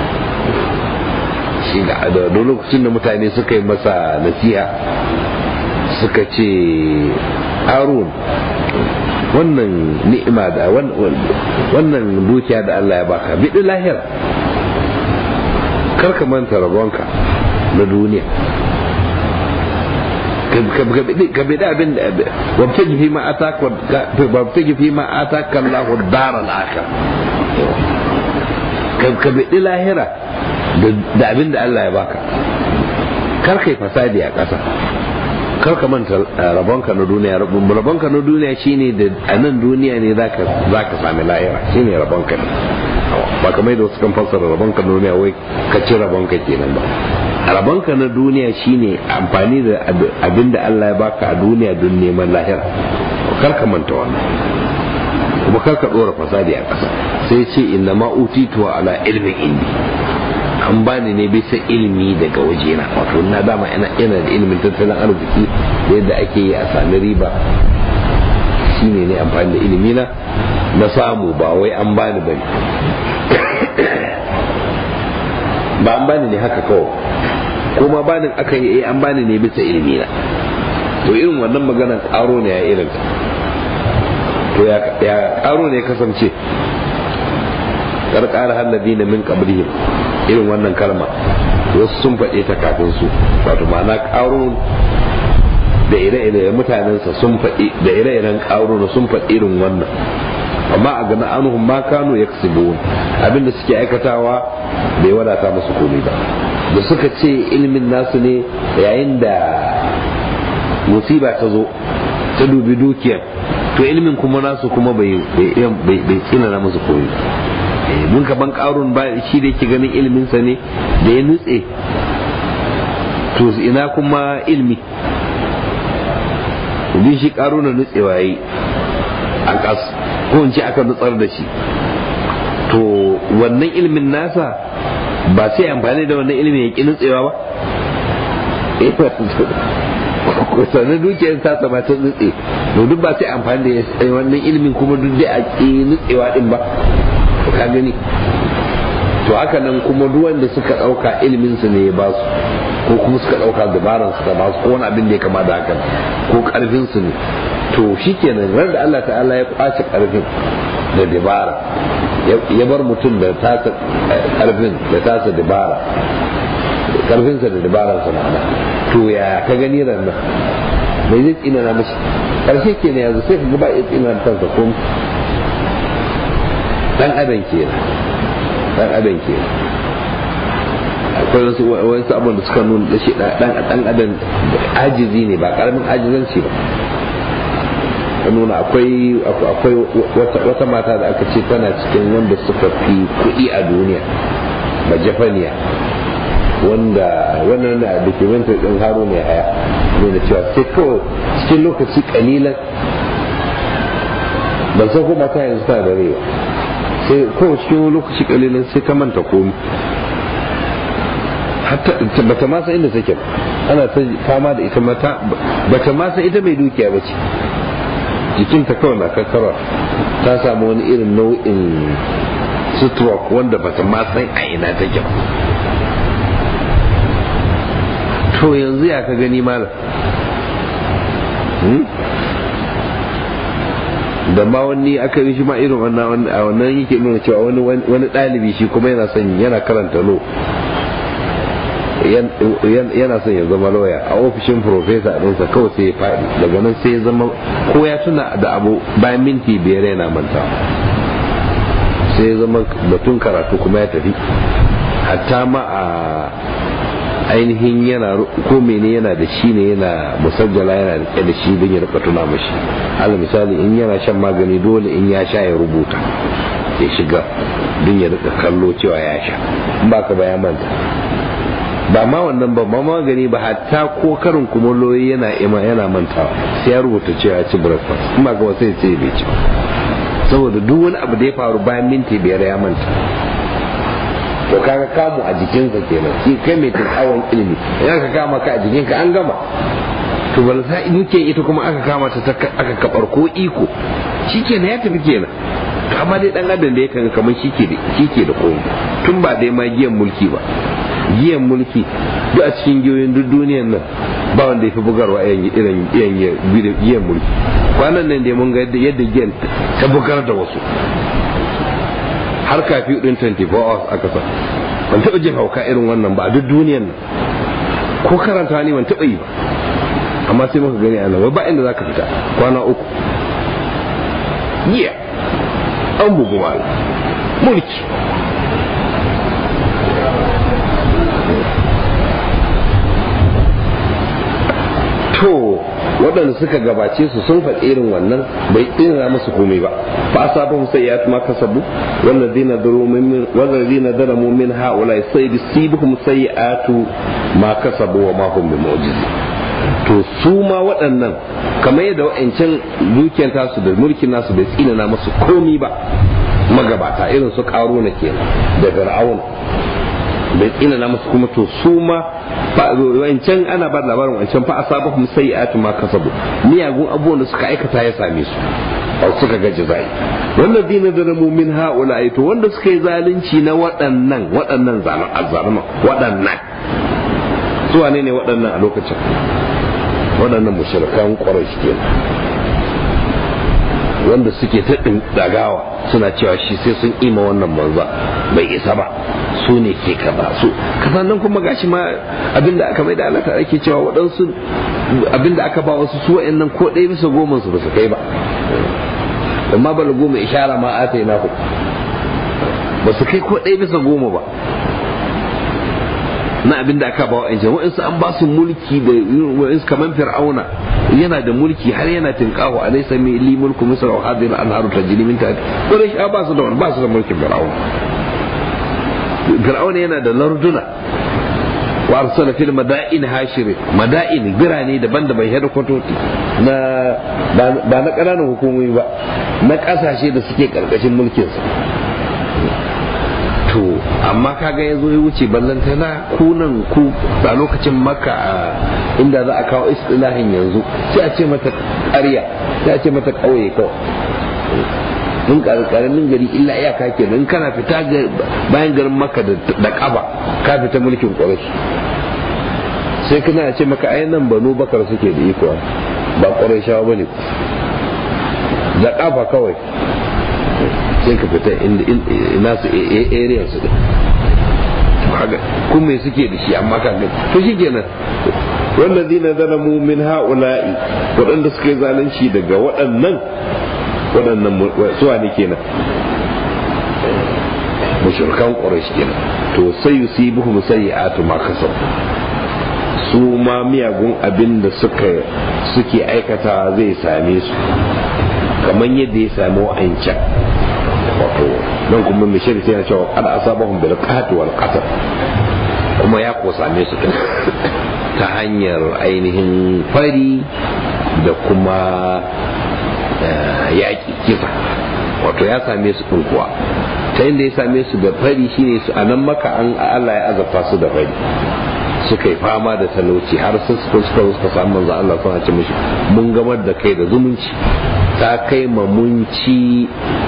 shi da lokacin da mutane suka yi masa nasiha suka ce harun wannan ni'ima da wannan dukiya da Allah ya baka biɗi lahira karka manta rabonka na duniya ka biɗi abin da wabtaji fi ma ataka wabtaji fi ma ataka Allahu daral akhir ka biɗi lahira da abin da Allah ya baka kar kai fasadi a ƙasa kar ka manta rabonka na duniya rabonka na duniya shine da a nan duniya ne za ka sami lahira shine rabonka ne ba kamar da wasu kan fassara rabonka na duniya wai ka ci rabonka kenan ba rabonka na duniya shine amfani da abin da Allah ya baka a duniya don neman lahira kar ka manta wannan kuma kar ka dora fasadi a ƙasa sai ce inna ma utitu ala ilmin indi an bani ne bisa ilimi daga wajena wato na dama ina ina da ilimin tattalin arziki da yadda ake yi a sami riba shine ne amfani da ilimi na na samu ba wai an bani ba ne ba an bani ne haka kawai kuma banin aka yi an bani ne bisa ilimi na to irin wannan maganar karo ne ya irin to ya karo ne kasance karkara hallabi na min qablihim irin wannan kalma wasu sun faɗe ta kafin su wato ma'ana ƙarun da ire-ire mutanensa sun faɗi da ire-iren ƙarun sun faɗi irin wannan amma a gana anuhum ma kanu ya abinda suke aikatawa bai wadata musu komai ba da suka ce ilimin nasu ne yayin da musiba ta zo ta dubi dukiyar to ilimin kuma nasu kuma bai tsinana musu komai ba mun ka ban karun ba shi da yake ganin ilminsa ne da ya nutse to ina kuma ilmi bin shi karuna nutsewa yi a kas ko in ce aka nutsar da shi to wannan ilmin nasa ba sai amfani da wannan ilimin ya ƙi nutsewa ba sannan dukiyar ta sama ta nutse to duk ba sai amfani da wannan ilimin kuma duk dai a ƙi nutsewa din ba ka gani to haka nan kuma duk wanda suka ɗauka ilimin su ne ya ba su ko kuma suka ɗauka dabaran su da ba su ko wani abin da ya kama da haka ko ƙarfin su ne to shikenan ran da Allah ta'ala ya kwace ƙarfin da dabara ya bar mutum da tasa ƙarfin da tasa dabara karfinsa da dabararsa ma'ana to ya ka gani ran nan mai zai tsina na mashi karshe ke ne yanzu sai ka gaba ya tsina na kansa ko dan adam ke dan adam ke akwai wasu wasu abin da suka nuna da shi dan dan adam ajizi ne ba karamin ajizanci ba nuna akwai akwai wata mata da aka ce tana cikin wanda suka fi kuɗi a duniya ba jafaniya wanda wannan da documentary din haro mai haya ne da cewa sai kawai cikin lokaci kalilan ban san ko mata yanzu tana da rewa sai kawai cikin lokaci kalilan sai ta manta komi hatta bata ma san inda take ana ta fama da ita mata bata ma san ita mai dukiya ba ce jikinta kawai na kakkara ta samu wani irin nau'in stroke wanda bata ma san a ina take ba to yanzu ya ka gani malam da ma wani aka yi shi ma irin wannan a wannan yake nuna cewa wani wani ɗalibi shi kuma yana son yana karanta lo yana son ya zama lauya a ofishin profesa ɗinsa kawai sai ya faɗi daga nan sai ya zama ko ya tuna da abu bayan minti biyar yana manta sai ya zama batun karatu kuma ya tafi hatta ma a ainihin yana ko mene yana da shi ne yana musajjala yana rike da shi don ya rika tuna mashi ala misali in yana shan magani dole in ya sha ya rubuta ya shiga don ya rika kallo cewa ya sha in ba ka baya manta ba ma wannan ba ma magani ba hatta ko karin kumallo yana ima yana mantawa sai ya rubuta cewa ya ci breakfast in ba ka sai ce bai ci saboda duk wani abu da ya faru bayan minti biyar ya manta to kaga kamu a jikinsa kenan shi kai mai tsawon ilimi idan ka kama ka a jikinka an gama to bal sa muke ita kuma aka kama ta aka kabar ko iko shikenan ya tafi kenan to amma dai dan adam da ya kan kamar shike da shike da komai tun ba dai ma giyan mulki ba giyan mulki duk a cikin giyoyin duk duniyan nan ba wanda ya fi bugarwa irin giyan mulki kwanan nan dai mun ga yadda giyan ta bugar da wasu har kafi din 24 hours aka sa ban taɓa jin hauka irin wannan ba a duk duniyan nan ko karanta ne ban taɓa yi ba amma sai muka gani a nan ba inda zaka fita kwana uku yiya an bugu mulki to waɗanda suka gabace su sun faɗi irin wannan bai tsira musu komai ba fa asabahum sayyi'atu ma kasabu walladhina daru min walladhina daramu min haula sayyibuhum sayyi'atu ma kasabu wa ma hum bimu'jizin to su ma waɗannan kamar yadda wa'ancan dukiyar tasu da mulkin nasu bai tsina musu komai ba magabata irin su na kenan da fir'aun bai tsina na musu kuma to su ma wancan ana ba labarin wancan fa asabahum sayyi'atu ma kasabu miyagun abubuwan da suka aikata ya same su ba suka ga jazai walladina zalamu min haula to wanda suka yi zalunci na waɗannan waɗannan zalun azzaluma waɗannan su wane ne waɗannan a lokacin waɗannan mushrikan quraish kenan wanda suke ta dagawa suna cewa shi sai sun ima wannan manza bai isa ba su ne ke kaza su kasan nan kuma gashi ma abinda aka mai da Allah ta ake cewa waɗansu abinda aka ba wasu su wa'annan ko ɗaya bisa goma su ba su kai ba amma bala goma ishara ma ata yi naku ba su kai ko ɗaya bisa goma ba na abin da aka ba wa yancan wa'insu an ba su mulki da wa'insu kamar fir'auna yana da mulki har yana tinkahu a laisa mai li mulku misra wa hadhihi al-anharu tajri min tahti ko da ba su da ba su da mulkin fir'auna fir'auna yana da larduna wa arsala fil madain hashir madain birane daban-daban hedikwatoti na ba na ƙananan hukumomi ba na ƙasashe da suke ƙarƙashin mulkinsa to amma kaga ya zo ya wuce ballantana kunan ku a lokacin maka inda za a kawo istilahin yanzu sai a ce mata ƙarya sai a ce mata ƙauye kawai in karamin gari illa iyaka ke in kana fita bayan garin maka da ƙaba ka fita mulkin ƙwarashi sai kana ce maka ai nan banu bakar suke da iko ba ƙwarashawa ba ne da ƙafa kawai sai ka fita ina su area su kun me suke da shi amma kan to shi kenan wallazina zalamu min ha'ula'i waɗanda suka yi zalunci daga waɗannan waɗannan suwa ne kenan mushrikan quraish kenan to sai yusibuhum sayyi'atu ma kasabu su ma miyagun abin da suka suke aikata zai same su kamar yadda ya sami wa'ancan wato don kuma mai shirka yana cewa kada asabahum bil qahti wal qatl kuma ya ko same su ta hanyar ainihin fari da kuma yaƙi kisa wato ya same su ɗin kuwa ta inda ya same su da fari shine su a nan maka an Allah ya azabta su da fari suka yi fama da talauci har sun suka suka suka samu manzo Allah suna ce mishi mun gamar da kai da zumunci ta kai ma mun ci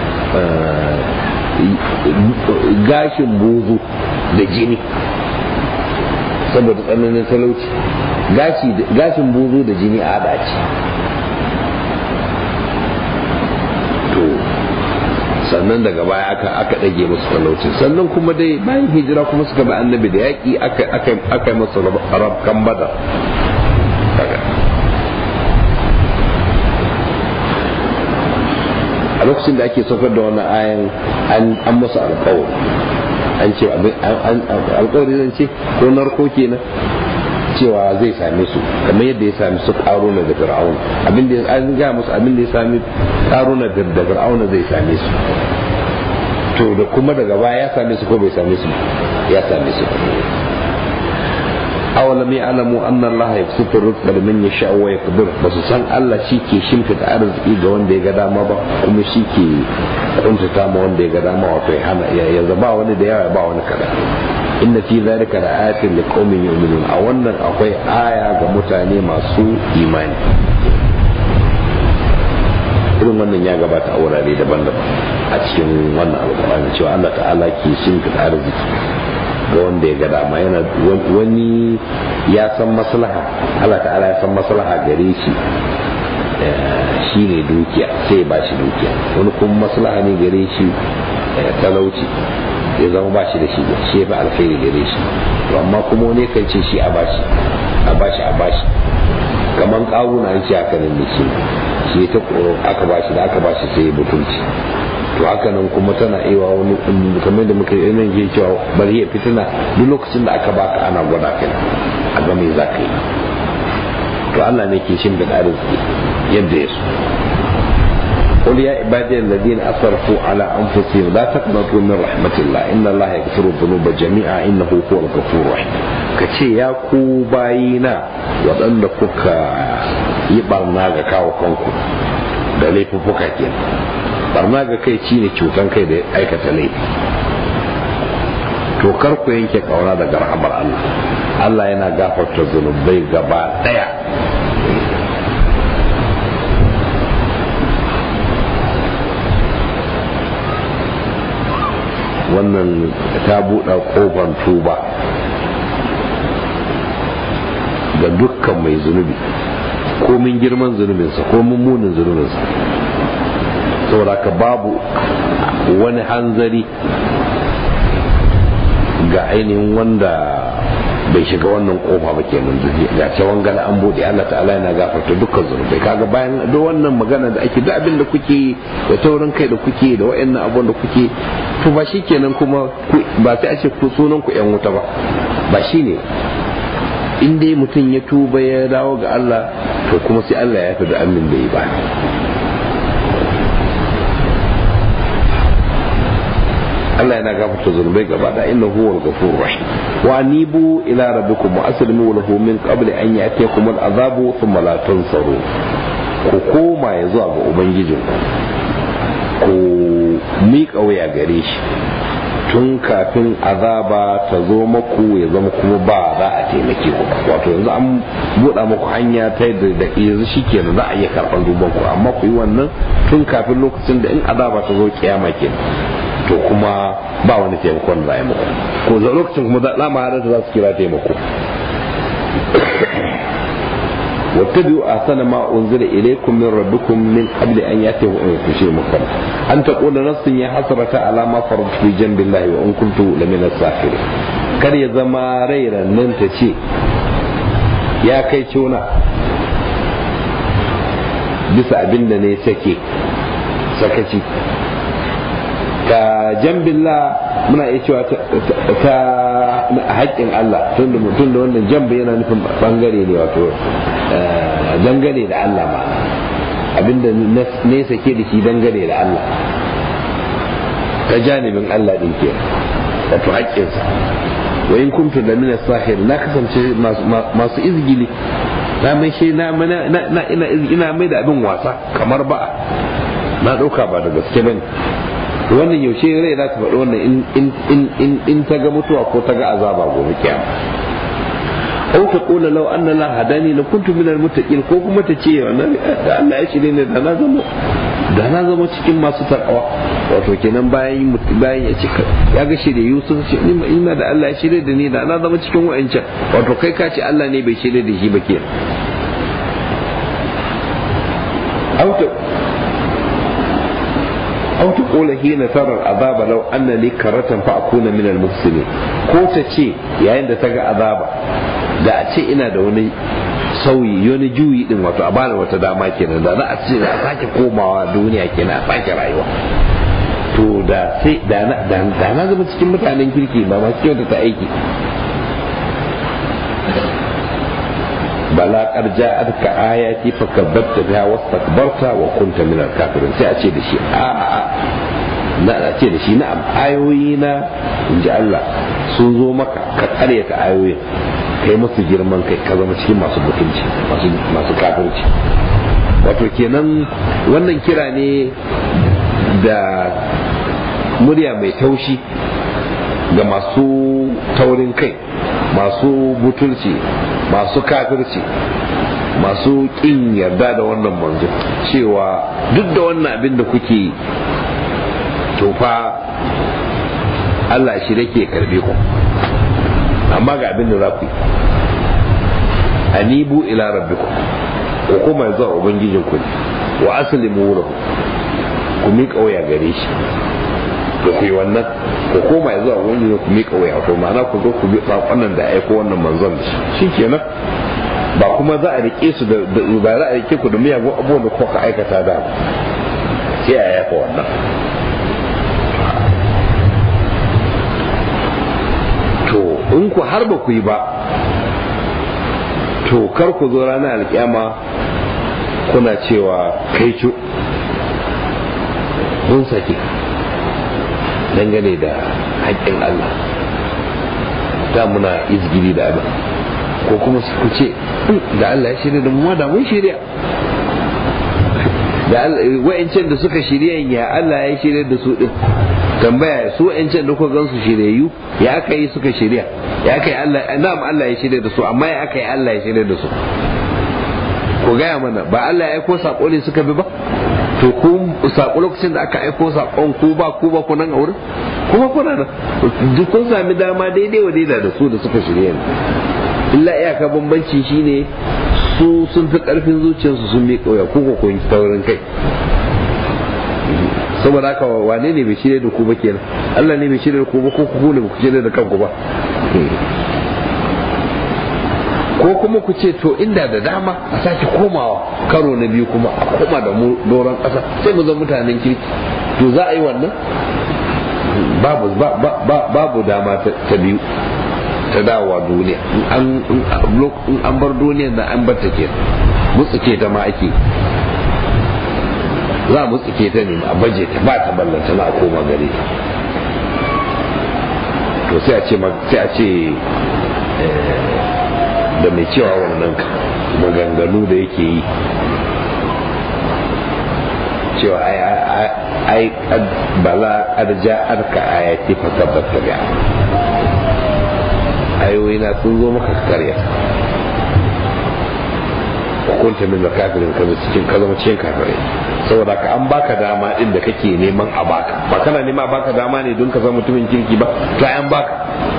gashin buzu da jini saboda tsananin talauci gashin buzu da jini a hada ce sannan daga baya aka aka dage musu talaucin sannan kuma dai bayan hijira kuma suka bi annabi da yaƙi aka aka aka yi musu rabkan badar a lokacin da ake saukar da wani ayan an musu alƙawari an ce alƙawari zan ce ko narko kenan cewa zai same su kamar yadda ya sami su karuna da fir'auna abin da an ga musu abin da ya sami karuna da fir'auna zai same su to da kuma daga baya ya same su ko bai same su ya same su awalam ya'lamu anna Allah yabsutu rizqa liman yasha wa yaqdir basu san Allah shi ke shimfida arziki ga wanda ya ga dama ba kuma shi ke kuntata ma wanda ya ga dama wato ya hana ya zaba wani da yawa ba wani kada inna fi zalika la ayatin liqaumin yu'minun a wannan akwai aya ga mutane masu imani irin wannan ya gabata a wurare daban-daban a cikin wannan alƙur'ani cewa Allah ta'ala ke shimfida arziki ga wanda ya ga dama yana wani ya san maslaha Allah ta'ala ya san maslaha gare shi shi ne dukiya sai ba shi dukiya wani kuma maslaha ne gare shi talauci ya zama ba shi da shi shi ya fi alkhairi gare shi to amma kuma wani kan ce shi a bashi a bashi a bashi kamar kawuna an ce haka nan ne shi shi ta aka bashi da aka bashi sai ya butulci to haka nan kuma tana iya wani kamar da muka yi nan ke cewa bari ya fitina duk lokacin da aka baka ana gwada kai a ga me za ka yi to Allah ne ke shin da arziki yadda ya so قل يا عبادي الذين اسرفوا على انفسهم لا تقنطوا من رحمه الله ان الله يغفر الذنوب جميعا انه هو الغفور الرحيم kace ya ku bayina waɗanda kuka yi barna ga kawo kanku da laifuffuka kenan barna ga kai ci ne cutan kai da aikata laifi to kar ku yanke kauna daga rahamar Allah Allah yana gafarta zunubai gaba daya wannan ta buɗe ƙofar tuba ga dukkan mai zunubi komin girman zunubinsa komin munin zunubinsa saboda ka babu wani hanzari ga ainihin wanda bai shiga wannan kofa ba kenan ga cewan gana an bude Allah ta'ala yana gafarta dukkan zunubai kaga bayan duk wannan magana da ake duk abin da kuke da taurin kai da kuke da wayannan abun da kuke to ba shi kenan kuma ba sai a ce ku sunan ku yan wuta ba ba shi ne in dai mutum ya tuba ya dawo ga Allah to kuma sai Allah ya fi da amin da yi ba Allah yana gafarta zunubai gaba da inna huwa al-ghafurur rahim wa anibu ila rabbikum wa aslimu lahu min qabli an ya'tiyakum al-azabu thumma la tansaru ku koma ya zuwa ga ubangijin ku miƙa waya gare shi tun kafin azaba ta zo maku ya zama kuma ba za a taimake ku wato yanzu an buɗa muku hanya ta yadda da yanzu shi kenan za a iya karɓar duban ku amma ku yi wannan tun kafin lokacin da in azaba ta zo kiyama kenan to kuma ba wani taimakon da za a yi muku ko za lokacin kuma za ma za su kira taimako واتبعوا أحسن ما أنزل إليكم من ربكم من قبل أن يأتيه شيء مختلف أن تقول نفس يا حسرة على ما فرضت في جنب الله وإن كنت لمن الساخرين kar ya zama rairan nan ta ce ya kai cona bisa abin da ne sake sakaci ka jambilla muna iya cewa ta haƙƙin Allah tun da mutum da wannan jamba yana nufin bangare ne wato dangane da Allah ma abinda ne sake da shi dangane da Allah ta janibin Allah din ke wato haƙƙinsa wa in kuntu da min sahir na kasance masu izgili na mai shi na ina mai da abin wasa kamar ba na ɗauka ba da gaske bane wannan yaushe rai za ta faɗi wannan in ta ga mutuwa ko ta ga azaba gobe kiyama au ta kula lau anna la hadani la kuntu min al muttaqin ko kuma ta ce wannan da Allah ya shirye ne da na zama da na zama cikin masu takawa wato kenan bayan bayan ya cika ya ga shirye Yusuf ce ina da Allah ya shirye da ni da na zama cikin wa'ancan wato kai ka ce Allah ne bai shirye da shi ba kenan au ta أو تقول حين ترى العذاب لو أن لي كرة فأكون من المحسنين ko ta ce yayin da ta ga azaba da a ce ina da wani sauyi wani juyi din wato a bani wata dama kenan da za a ce a sake komawa duniya kenan a sake rayuwa to da sai da na zama cikin mutanen kirki ba masu kyauta ta aiki bala kar ja'atka ayati fakabbarta biha wastakbarta wa kunta min al-kafirin sai a ce da shi a a na a ce da shi na'am ayoyi na inji Allah sun zo maka ka karyata ayoyin kai musu girman kai ka zama cikin masu mutunci masu masu kafirci wato kenan wannan kira ne da murya mai taushi ga masu taurin kai masu butulci masu kafirci masu ƙin yarda da wannan manzo cewa duk da wannan abin da kuke tofa Allah shi ke karbe ku amma ga abin da za ku yi anibu ila rabbikum ku kuma zuwa ubangijin ku wa aslimu lahu ku miƙa waya gare shi da ku yi wannan ku koma ya zuwa wani ne ku miƙa waya to ma'ana ku zo ku bi sakonnan da aiko wannan manzon da shi kenan ba kuma za a rike su da ba za a rike ku da miyagun abubuwan da kuka aikata da sai a yafa wannan to in ku har ba ku yi ba to kar ku zo ranar alkiyama kuna cewa kai cu mun sake dangane da haƙƙin Allah da muna izgiri da abin ko kuma ku ce da Allah ya shirya da mu da mun shirya da wa'ancan da suka shirya ya Allah ya shirya da su din tambaya su wa'ancan da kuka gansu shiryayyu ya aka yi suka shirya ya aka yi Allah na'am Allah ya shirya da su amma ya aka yi Allah ya shirya da su ku gaya mana ba Allah ya aiko sako ne suka bi ba to ku sako lokacin da aka aiko sakon ku ba ku ba ku nan a wurin kuma kuna nan duk kun sami dama daidai wa daidai da su da suka shirya ne illa iyaka bambanci shine su sun fi karfin zuciyarsu sun miƙa wuya ko ko kun taurin kai saboda haka wane ne bai shirya da ku ba kenan Allah ne bai shirya da ku ba ko ku ne ba ku shirya da kanku ba ko kuma ku ce to inda da dama a sake komawa karo na biyu kuma a koma da mu doron ƙasa sai mu zama mutanen kirki to za a yi wannan babu babu dama ta biyu ta dawowa duniya in an bar duniya da an bar ta ke mutsuke ta ma ake za a mutsuke ta ne a baje ta ba ta ballanta na a koma gare ta to sai a ce sai a ce da mai cewa wannan maganganu da yake yi cewa ai ai bala arja arka ayati fa tabbata ga ayoyi na sun zo maka karya hukunta min kafirin ka cikin ka zama cikin kafirai saboda ka an baka dama din da kake neman a baka ba kana nema a baka dama ne don ka zama mutumin kirki ba to an baka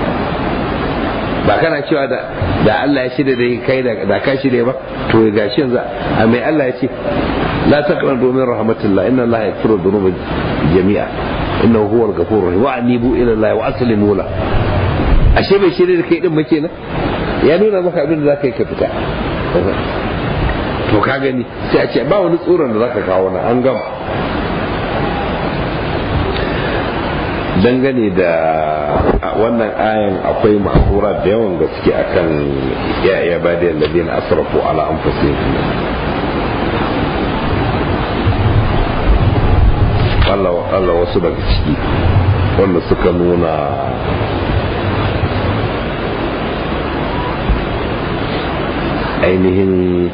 ba kana cewa da da Allah ya shirya da kai da ka shirya ba to ga shi yanzu a mai Allah ya ce la taqran domin rahmatullah inna Allah yaghfiru dhunuba jami'a innahu huwal ghafurur rahim wa anibu ila Allah wa aslimu la ashe bai shirya da kai din ba kenan ya nuna maka abin da zaka yi ka fita to ka gani sai a ce ba wani tsoron da zaka kawo na an gama dangane da wannan ayan akwai ma'azura da yawan gaske akan ya ya bada alladhina asrafu ala anfusihim Allah Allah wasu daga ciki wanda suka nuna ainihin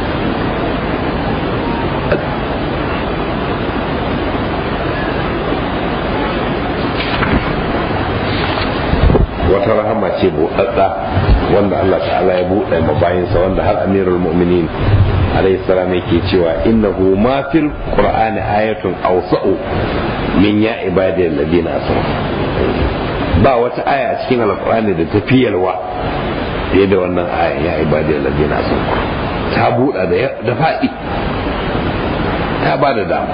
wata rahama ce buɗaɗɗa wanda Allah ta'ala ya buɗe ma bayansa wanda har amirul mu'minin alayhi salam yake cewa innahu ma fil qur'ani ayatun awsa'u min ya ibadi alladhina asrafu ba wata aya a cikin alqur'ani da ta fiyalwa fiye da wannan aya ya ibadi alladhina asrafu ta buɗa da faɗi ta ba da dama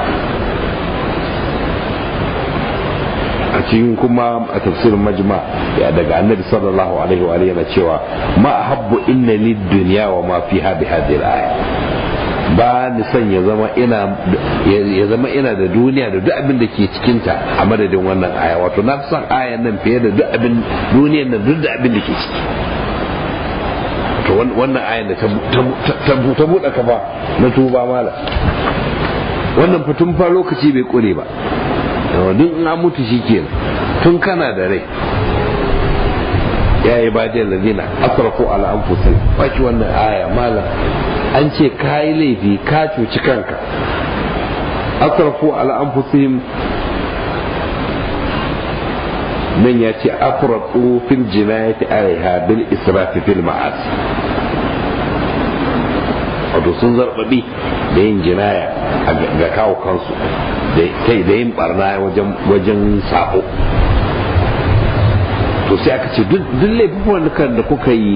a cikin kuma a tafsirin majma ya daga annabi sallallahu alaihi wa yana cewa ma habbu inna lid dunya wa ma fiha bi hadhihi al-aya ba ni son ya zama ina ya zama ina da duniya da duk abin da ke cikin ta a madadin wannan aya wato na son ayan nan fiye da duk abin duniyar nan duk da abin da ke ciki to wannan ayan da ta buɗe kafa na tuba mala wannan fatun fa lokaci bai kure ba duk in an mutu shi ke tun kana da rai ya yi badiyar lalina asrafu ala anfusihim baki wannan aya mala an ce ka yi laifi ka cuci kanka asrafu ala anfusihim nan ya ce afratu fil jinayati alaiha bil israfi fil ma'asi wato sun zarbabi da yin jinaya ga kawo kansu da yin barna wajen sabo to sai aka ce duk laifukan da kuka yi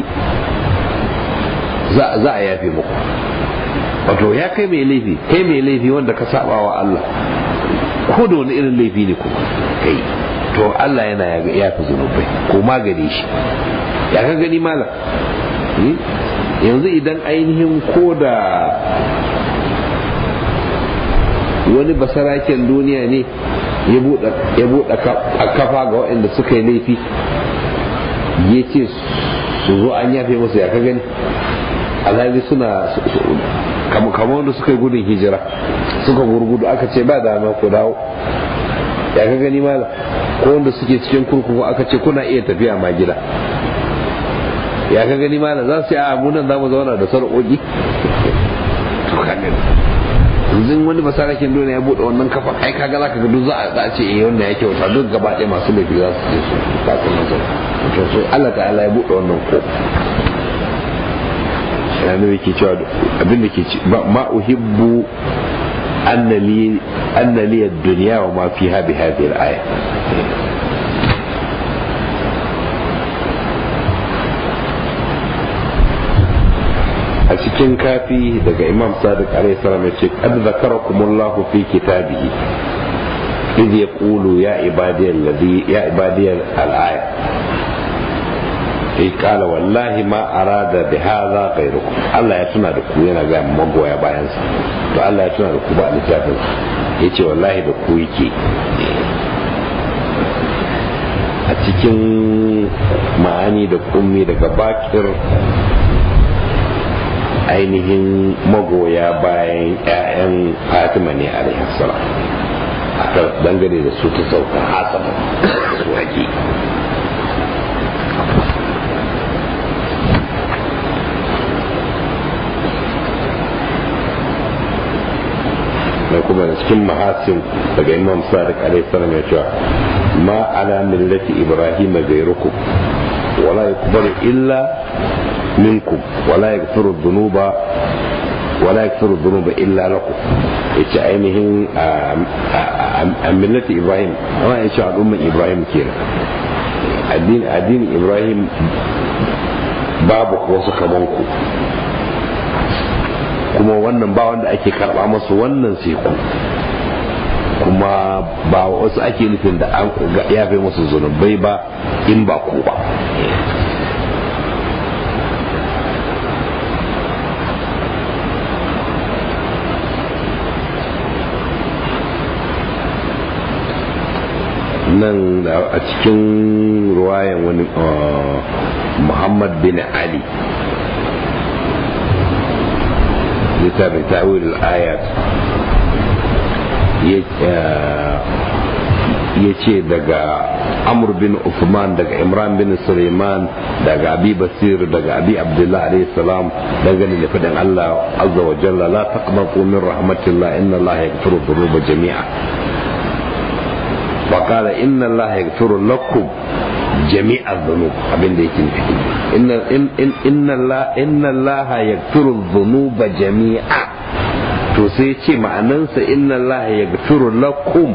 za a yafe muku wato ya kai mai laifi kai mai laifi wanda ka saba wa Allah ko da wani irin laifi ne kuma kai to Allah yana yafe zunubai ko magani shi ya ka gani malam yanzu idan ainihin ko da wani basaraken duniya ne ya buɗe kafa ga waɗanda suka yi laifi ya ce su zo an yafe musu ya ka gani alhali suna kama wanda suka yi gudun hijira suka gurgudu aka ce ba dama ku dawo ya ka gani mala ko wanda suke cikin kurkuku aka ce kuna iya tafiya ma gida ya ka gani mala za su yi a munan za mu zauna da sarƙoƙi to ka gani yanzu wani basarakin dole ya bude wannan kafa ai kaga zaka ga duk za a ce eh wannan ya kyauta duk gaba ɗaya masu laifi za su je su ba su nan to so Allah ta'ala ya bude wannan ko yana yake cewa abin da ke ci ma uhibbu annali annali ad-dunya wa ma fiha bi hadhihi al-aya a cikin kafi daga imam sadiq alaihi salam ya ce qad zakarakumullahu fi kitabihi idh yaqulu ya ibadiyal ladhi ya ibadiyal al-aya sai kala wallahi ma arada bi hadha ghayrukum Allah ya tuna da ku yana ga magoya bayan sa to Allah ya tuna da ku ba littafin yace wallahi da ku yake a cikin ma'ani da kummi daga bakir ainihin magoya bayan 'ya'yan fatima ne a salam aka dangane da su ta sauka hasaba su haƙi da kuma da cikin mahasin daga imam sadiq alaihi salam ya cewa ma ala millati ibrahim ghayrukum wala yakbaru illa minkum wala yaghfiru dhunuba wala yaghfiru dhunuba illa lakum yace ainihin a millati ibrahim amma yace al'umman ibrahim kenan addini addinin ibrahim babu wasu kaman ku kuma wannan ba wanda ake karba masu wannan sai ku kuma ba wasu ake nufin da an yafe musu zunubai ba in ba ku ba nan a cikin ruwayan wani muhammad bin ali littafin ta'wil ayat ya ce daga amur bin Uthman daga imran bin suleiman daga abi basir daga abi abdullah alayhi salam dangane da fadin allah azza wa jalla la taqnatu min rahmatillah inna allaha yaghfiru dhunuba jami'a wa qala inna allaha yaghfiru lakum jami'a dhunub abin da yake nufi inna inna allah inna allaha yaghfiru dhunuba jami'a to sai ce ma'anansa inna allaha yaghfiru lakum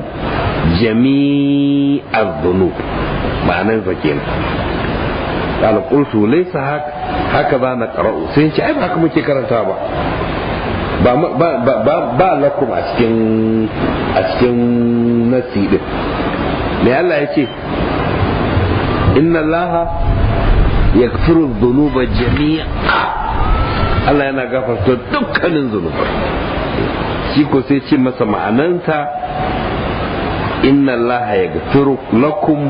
jami'a dhunub ma'anansa kenan قال قلت ليس هكذا نقرأ سينشي أي ba haka muke karanta ba ba lakum a cikin a cikin nasi din me Allah ya ce inna Allah yaghfiru dhunuba jami'a Allah yana gafarta dukkanin zunubai shi ko sai ce masa ma'ananta inna Allah yaghfiru lakum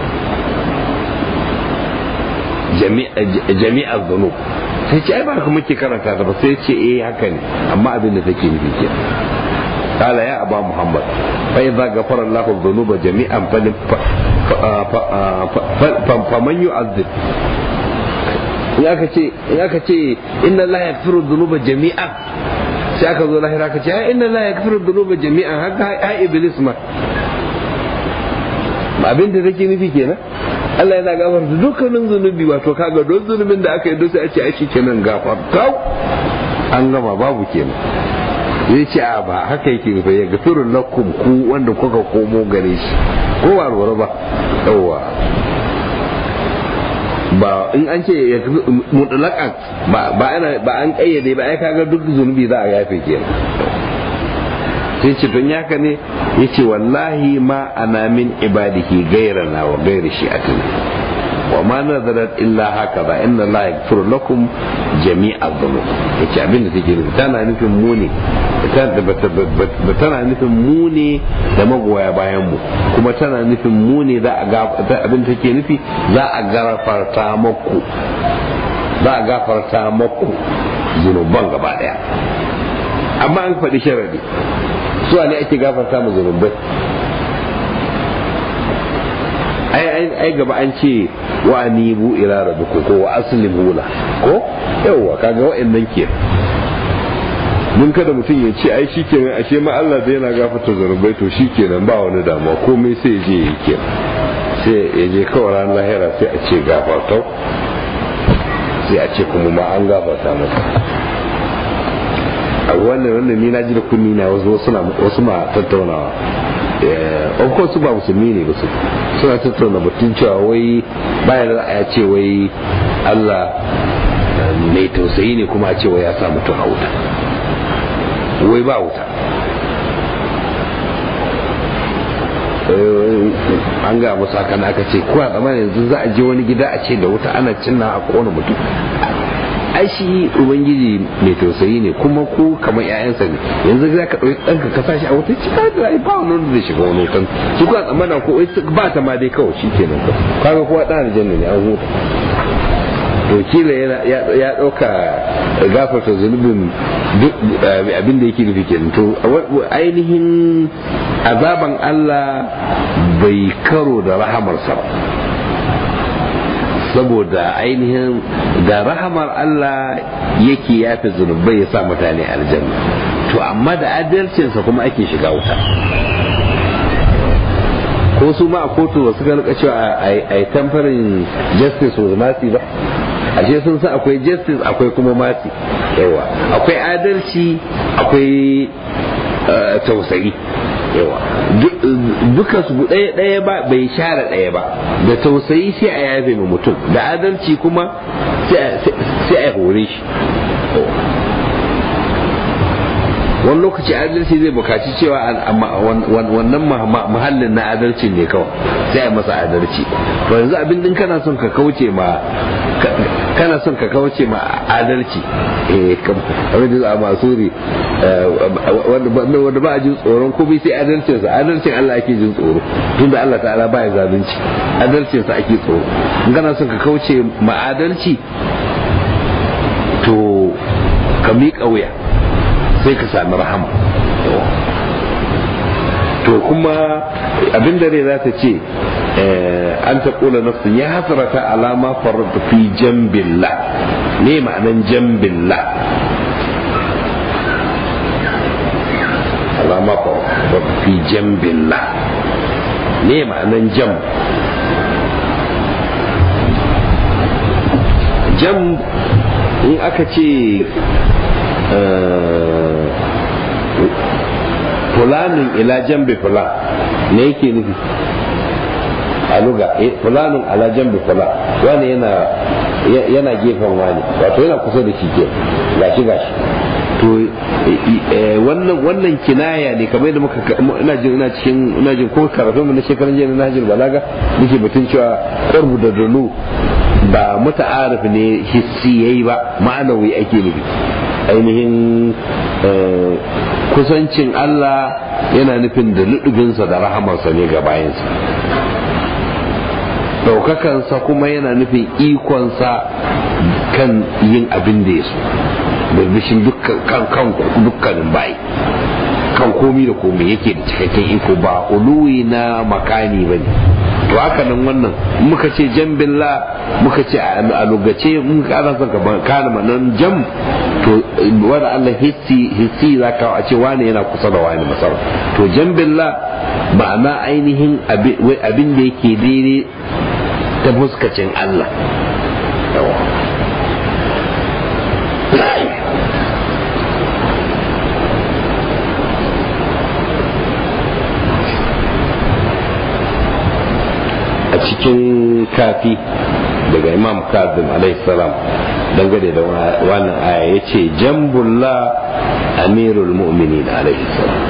jami'a zunub sai ce ai ba haka muke karanta ta ba sai ce eh haka ne amma abin da take nufi ke قال يا أبا محمد فإذا غفر الله الذنوب جميعا فمن يعذب in aka ce in aka ce inna Allah ya firu dhunuba jami'an sai aka zo lahira aka ce inna Allah ya firu dhunuba jami'an haka ha iblis ma abin da take nufi kenan Allah yana gafarta dukkanin zunubi wato kaga don zunubin da aka yi don sai a ce ai kenan gafarta an gama babu kenan zai ce a ba haka yake nufi ya gafiru lakum ku wanda kuka komo gare shi ko ba lura ba yawa ba in an ce ya mutlaƙan ba ana ba an kayyade ba ai kaga duk zunubi za a yafe kenan sai ce don yaka ne yace wallahi ma ana min ibadihi gairana wa gairi shi'atin wa ma nazarat illa haka ba inna la yaghfiru lakum jami'a dhunub yace abin da take nufi tana nufin mu ne tana nufin mu ne da magoya bayan mu kuma tana nufin mu ne za a ga abin da take nufi za a gafarta maku za a gafarta maku zunuban gaba daya amma an faɗi sharadi su ne ake gafarta mu zunubai ai ai gaba an ce wa anibu ila rabbikum ko wa aslimu la ko yawa kaga wa'annan ke mun kada mutum ya ce ai shikenan ashe ma Allah zai yana gafarta zanubai to shikenan ba wani damuwa komai sai ya je ya ke sai ya je kawai ran lahira sai a ce gafartau sai a ce kuma ma an gafarta masa a wannan wannan ni na ji da kunni na wasu wasu ma tattaunawa of course ba musulmi ne ba su suna tattauna batun cewa wai bayan da a ce wai Allah mai tausayi ne kuma a ce wai ya sa mutum a wuta wai ba wuta an ga musu haka aka ce kuwa zama yanzu za a je wani gida a ce da wuta ana cinna a kona mutum ai shi ubangiji mai tausayi ne kuma ku kamar ƴaƴansa ne yanzu za ka ɗauki ɗanka ka sashi a wuta ci ka da ba wani wanda zai shiga wani wutan shi kuwa tsammana ko ba ta ma dai kawai shi kenan ka kaga kowa ɗan aljanna ne an huta to kila ya ɗauka gafarta zunubin abin da yake nufi kenan to ainihin azaban Allah bai karo da rahamarsa ba saboda ainihin da rahamar Allah yake yafe zunubai ya sa mutane aljanna to amma da adalcinsa kuma ake shiga wuta ko su ma a kotu ba su ga rika cewa a yi tamfarin justice with mercy ba ashe sun san akwai justice akwai kuma mercy yawa akwai adalci akwai tausayi yawa duka su ɗaya ɗaya ba bai share ɗaya ba da tausayi sai a yafe ma mutum da adalci kuma sai a hore shi wani lokaci adalci zai bukaci cewa wannan muhallin na adalci ne kawai sai a masa adalci to yanzu abin din kana son ka kauce ma kana son ka kauce ma adalci eh kamar da a masuri wanda ba a jin tsoron komai sai adalcinsa adalcin Allah ake jin tsoro tunda Allah ta'ala ba ya zalunci adalcinsa ake tsoro in kana son ka kauce ma adalci to ka miƙa wuya sai ka sami rahama to kuma abin da rai za ta ce an ta kula nafsin ya hasarata alama farata fi jambilla ne ma'anan jambilla alama farata fi jambilla ne ma'anan jam jam in aka ce fulanin ila jambi fulan ne yake nufi a luga fulanin ala jambi fulan wani yana yana gefen wani wato yana kusa da shi ke gashi gashi to wannan wannan kinaya ne kamar da muka ina jin ina cikin ina jin ko karatu mu na shekaran jiya na Hajjul Balaga nake batun cewa qurbu da dulu ba muta'arif ne hissi yayi ba ma'anawi ake nufi ainihin kusancin Allah yana nufin da ludubinsa da rahamarsa ne ga bayansa ɗaukakansa kuma yana nufin ikonsa kan yin abin da ya so birbishin dukkanin bayi kan komi da komi yake da cikakken iko ba uluwi na makani ba ne to haka nan wannan muka ce jambilla muka ce a lugace muka ana son ka kana manan jam to wanda Allah hissi hissi za ka a ce wani yana kusa da wani masar to jambilla ma'ana ainihin abin da yake daidai ta fuskacin Allah a cikin kafi daga imam kazim salam dangane da wannan aya ya ce jambullah amirul mu'minin salam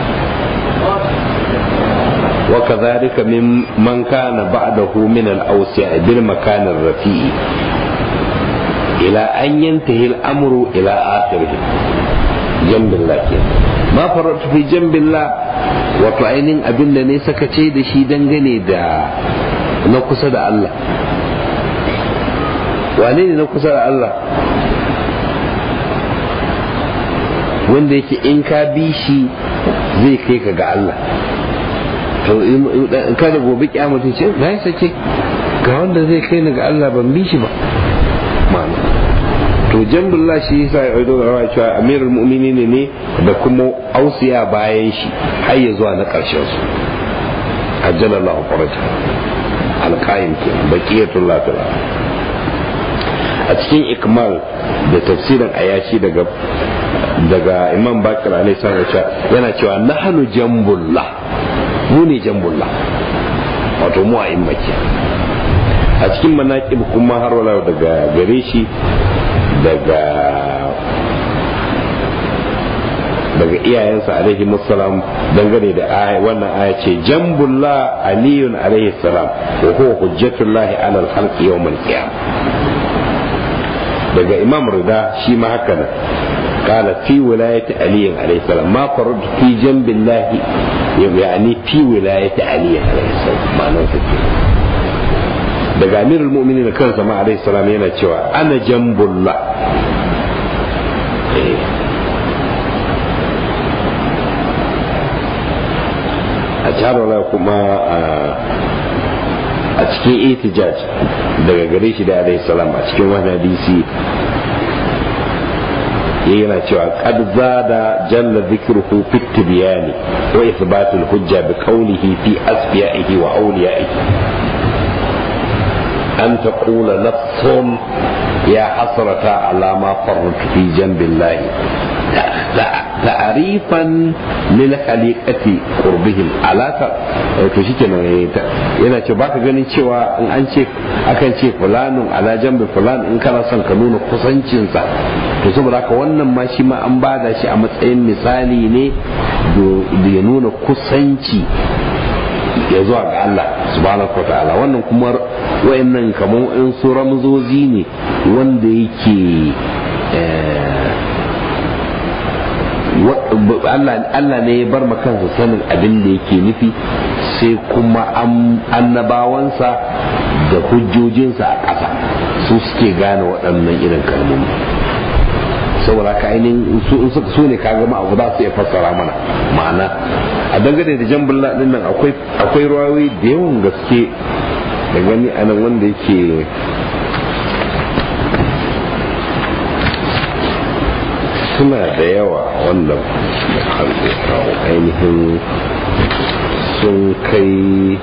وكذلك من من كان بعده من الأوسع بالمكان الرفيع إلى أن ينتهي الأمر إلى آخره جنب الله كده ما فرط في جنب الله وطعين أبن لنيس كتيد شي دنغني دا نقصد الله وانين نقصد الله wanda yake in ka bi shi zai kai ka ga Allah to kada gobe kyamata ce na yi sake ga wanda zai kai ni ga Allah ban bi shi ba ma'ana to jambullah shi yasa ya ɗauko rawa cewa amirul mu'mini ne da kuma ausiya bayan shi har ya zuwa na ƙarshen su ajjalallahu faraja alqaim ke baqiyatul lafiya a cikin ikmal da tafsirin ayashi daga daga imam bakir alaihi salam yana cewa nahnu jambullah mu ne jambullah wato mu a immaki a cikin manaƙib kuma har wala daga gare shi daga daga iyayensa alaihi musallam dangane da aya wannan aya ce jambullah aliyun alaihi salam wa huwa hujjatullahi ala al-khalqi yawm al-qiyam daga imam rida shi ma haka nan قال في ولاية علي عليه السلام ما فرد في جنب الله يعني في ولاية علي عليه السلام معنى daga amirul mu'minin kansa ma alaihi salam yana cewa ana jambullah a jihar kuma a cikin itijaj daga gare shi da alaihi salam a cikin wani hadisi yana cewa qad zada jalla dhikruhu fi tibyani wa ithbatul hujja bi qawlihi fi asfiya'ihi wa awliya'ihi an taqula nafsun ya hasrata ala ma farratu fi janbillahi ta'arifan lil khaliqati qurbihim alaka to shikenan yana ce baka ganin cewa in an ce akan ce fulanun ala jambi fulan in kana son ka nuna kusancinsa to saboda haka wannan ma shi ma an bada shi a matsayin misali ne da ya nuna kusanci ya zuwa ga Allah subhanahu ta'ala wannan kuma wayannan kamar in su ramzozi ne wanda yake Allah ne ya bar kansa sanin abin da yake nufi sai kuma annabawansa da hujjojinsa a ƙasa su suke gane waɗannan irin kalmomi saboda ka ainihin su ne ka gama abu za su iya fassara mana ma'ana a dangane da jan bulla din nan akwai ruwayoyi da yawan gaske da gani a nan wanda yake suna da yawa wanda ainihin sun kai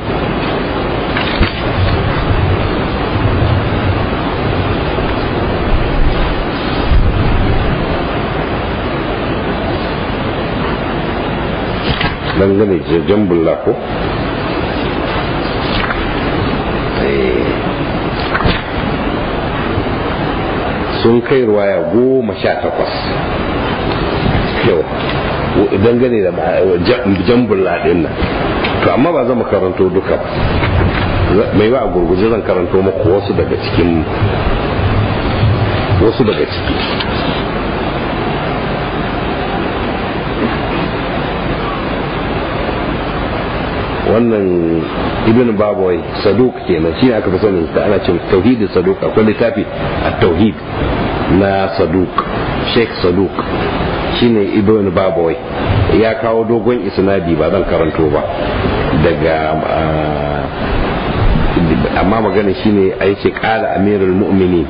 dangane da jambulla ko sun kai ruwaya goma sha takwas yau dangane da jambulla din nan to amma ba zama karanto duka ba mai ba a gurguje zan karanto maku wasu daga cikin wasu daga ciki wannan ibn babawai saduk kenan shi aka fi sani da ana cin tauhidin saduk akwai littafi a tauhid na saduk sheikh saduk shine ibn babawai ya kawo dogon isnadi ba zan karanto ba daga amma magana shine a yake kala amirul mu'mini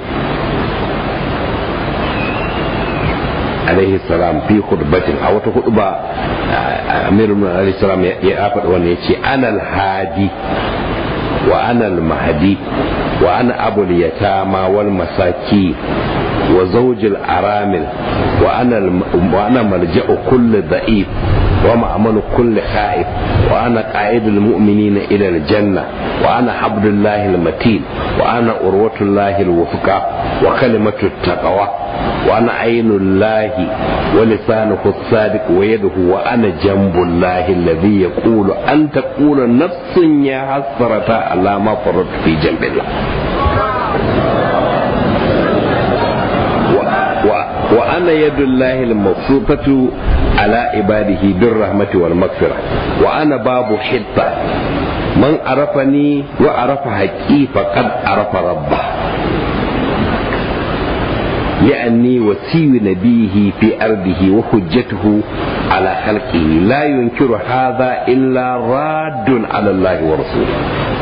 alaihi salam fi khutbatin a wata khutba amirul mu'minin alaihi salam ya faɗi wannan yace ana al-hadi wa ana al-mahdi wa ana abul yatama wal masaki wa zawjil aramil wa ana wa ana malja'u kulli da'if wa ma'amalu kulli kha'if wa ana qa'idul mu'minina ila al-janna wa ana habdullahi al-matin wa ana urwatullahi al-wufqa wa kalimatu taqwa وأنا عين الله ولسانه الصادق ويده وأنا جنب الله الذي يقول أن تقول نفس يا حسرة على ما فرطت في جنب الله وأنا يد الله المبسوطة على عباده بالرحمة والمغفرة وأنا باب حطة من عرفني وعرف حقي فقد عرف ربه لأني وسي نبيه في أرضه وحجته على خلقه لا ينكر هذا إلا راد على الله ورسوله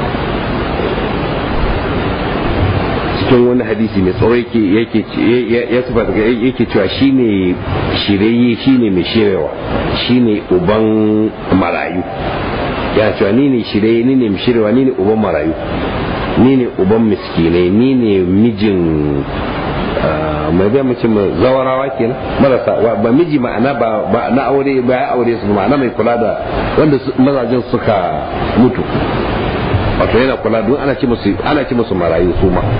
cikin wani hadisi mai tsoro yake yake ya saba daga yake cewa shine shirye shine mai shirewa shine uban marayu ya cewa ni ne shirye ni ne mai shirewa ni ne uban marayu ni ne uban miskinai ni ne mijin mai zai mace mai zawarawa kenan marasa ba miji ma'ana ba na aure ba ya aure su ma'ana mai kula da wanda mazajen suka mutu wato yana kula don ana ce musu ana ce musu marayu su ma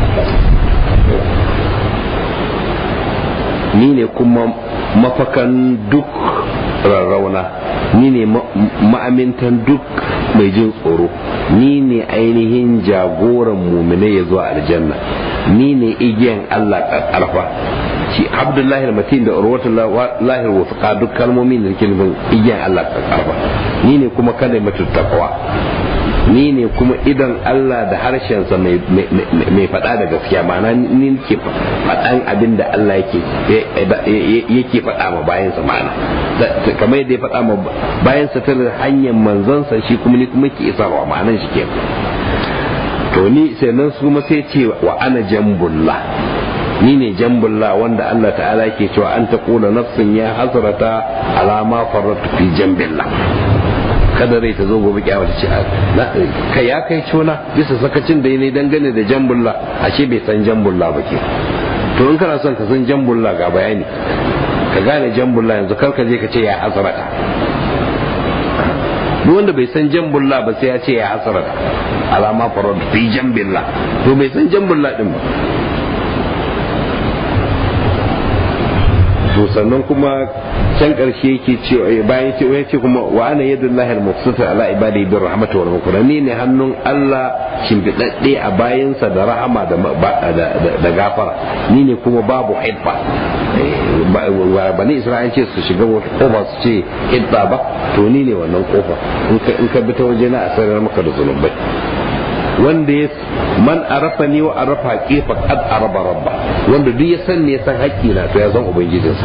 ni ne kuma mafakan duk rarrauna ni ne ma'amintan duk mai jin tsoro ni ne ainihin jagoran muminai ya zuwa aljanna ni ne igiyan Allah ƙarfa shi abdullahi al-matin da urwatul lahi wafqa duk kalmomin da nake nufin igiyan Allah ƙarfa ni ne kuma kada mutu taqwa ni ne kuma idan Allah da harshensa mai faɗa da gaskiya ma'ana ni ke faɗan abin da Allah yake yake faɗa ma bayansa ma'ana kamar yadda ya faɗa ma bayansa ta hanyar manzansa shi kuma ni kuma ke isarwa ma'anan shi ke to ni sai nan su kuma sai ce wa ana jambullah ni ne jambulla wanda Allah ta'ala ke cewa an ta kula nafsin ya hasrata alama farratu fi jambillah kada rai ta zo gobe kyawa ta ce kai ya kai cona bisa sakacin da ne dangane da jambulla ashe bai san jambulla ba ke to in kana son ka san jambulla ga bayani ka gane jambulla yanzu kar ka je ka ce ya hasrata duk wanda bai san jambulla ba sai ya ce ya hasrata alama farratu fi jambillah to bai san jambulla din ba to sannan kuma can karshe yake cewa bayan ce ya ce kuma wa ana yadullahi al-mubsita ala ibadihi bir rahmati wal maghfirah ni ne hannun Allah shimfidadde a bayansa da rahama da da gafara ni ne kuma babu hibba bani isra'il ce su shiga wata kofa su ce hibba ba to ni ne wannan kofa in ka bi ta waje na asarar maka da zunubai wanda ya man arafa ni wa arafa haqiqa qad araba rabba wanda duk ya san ne san haƙƙi na to ya san ubangijinsa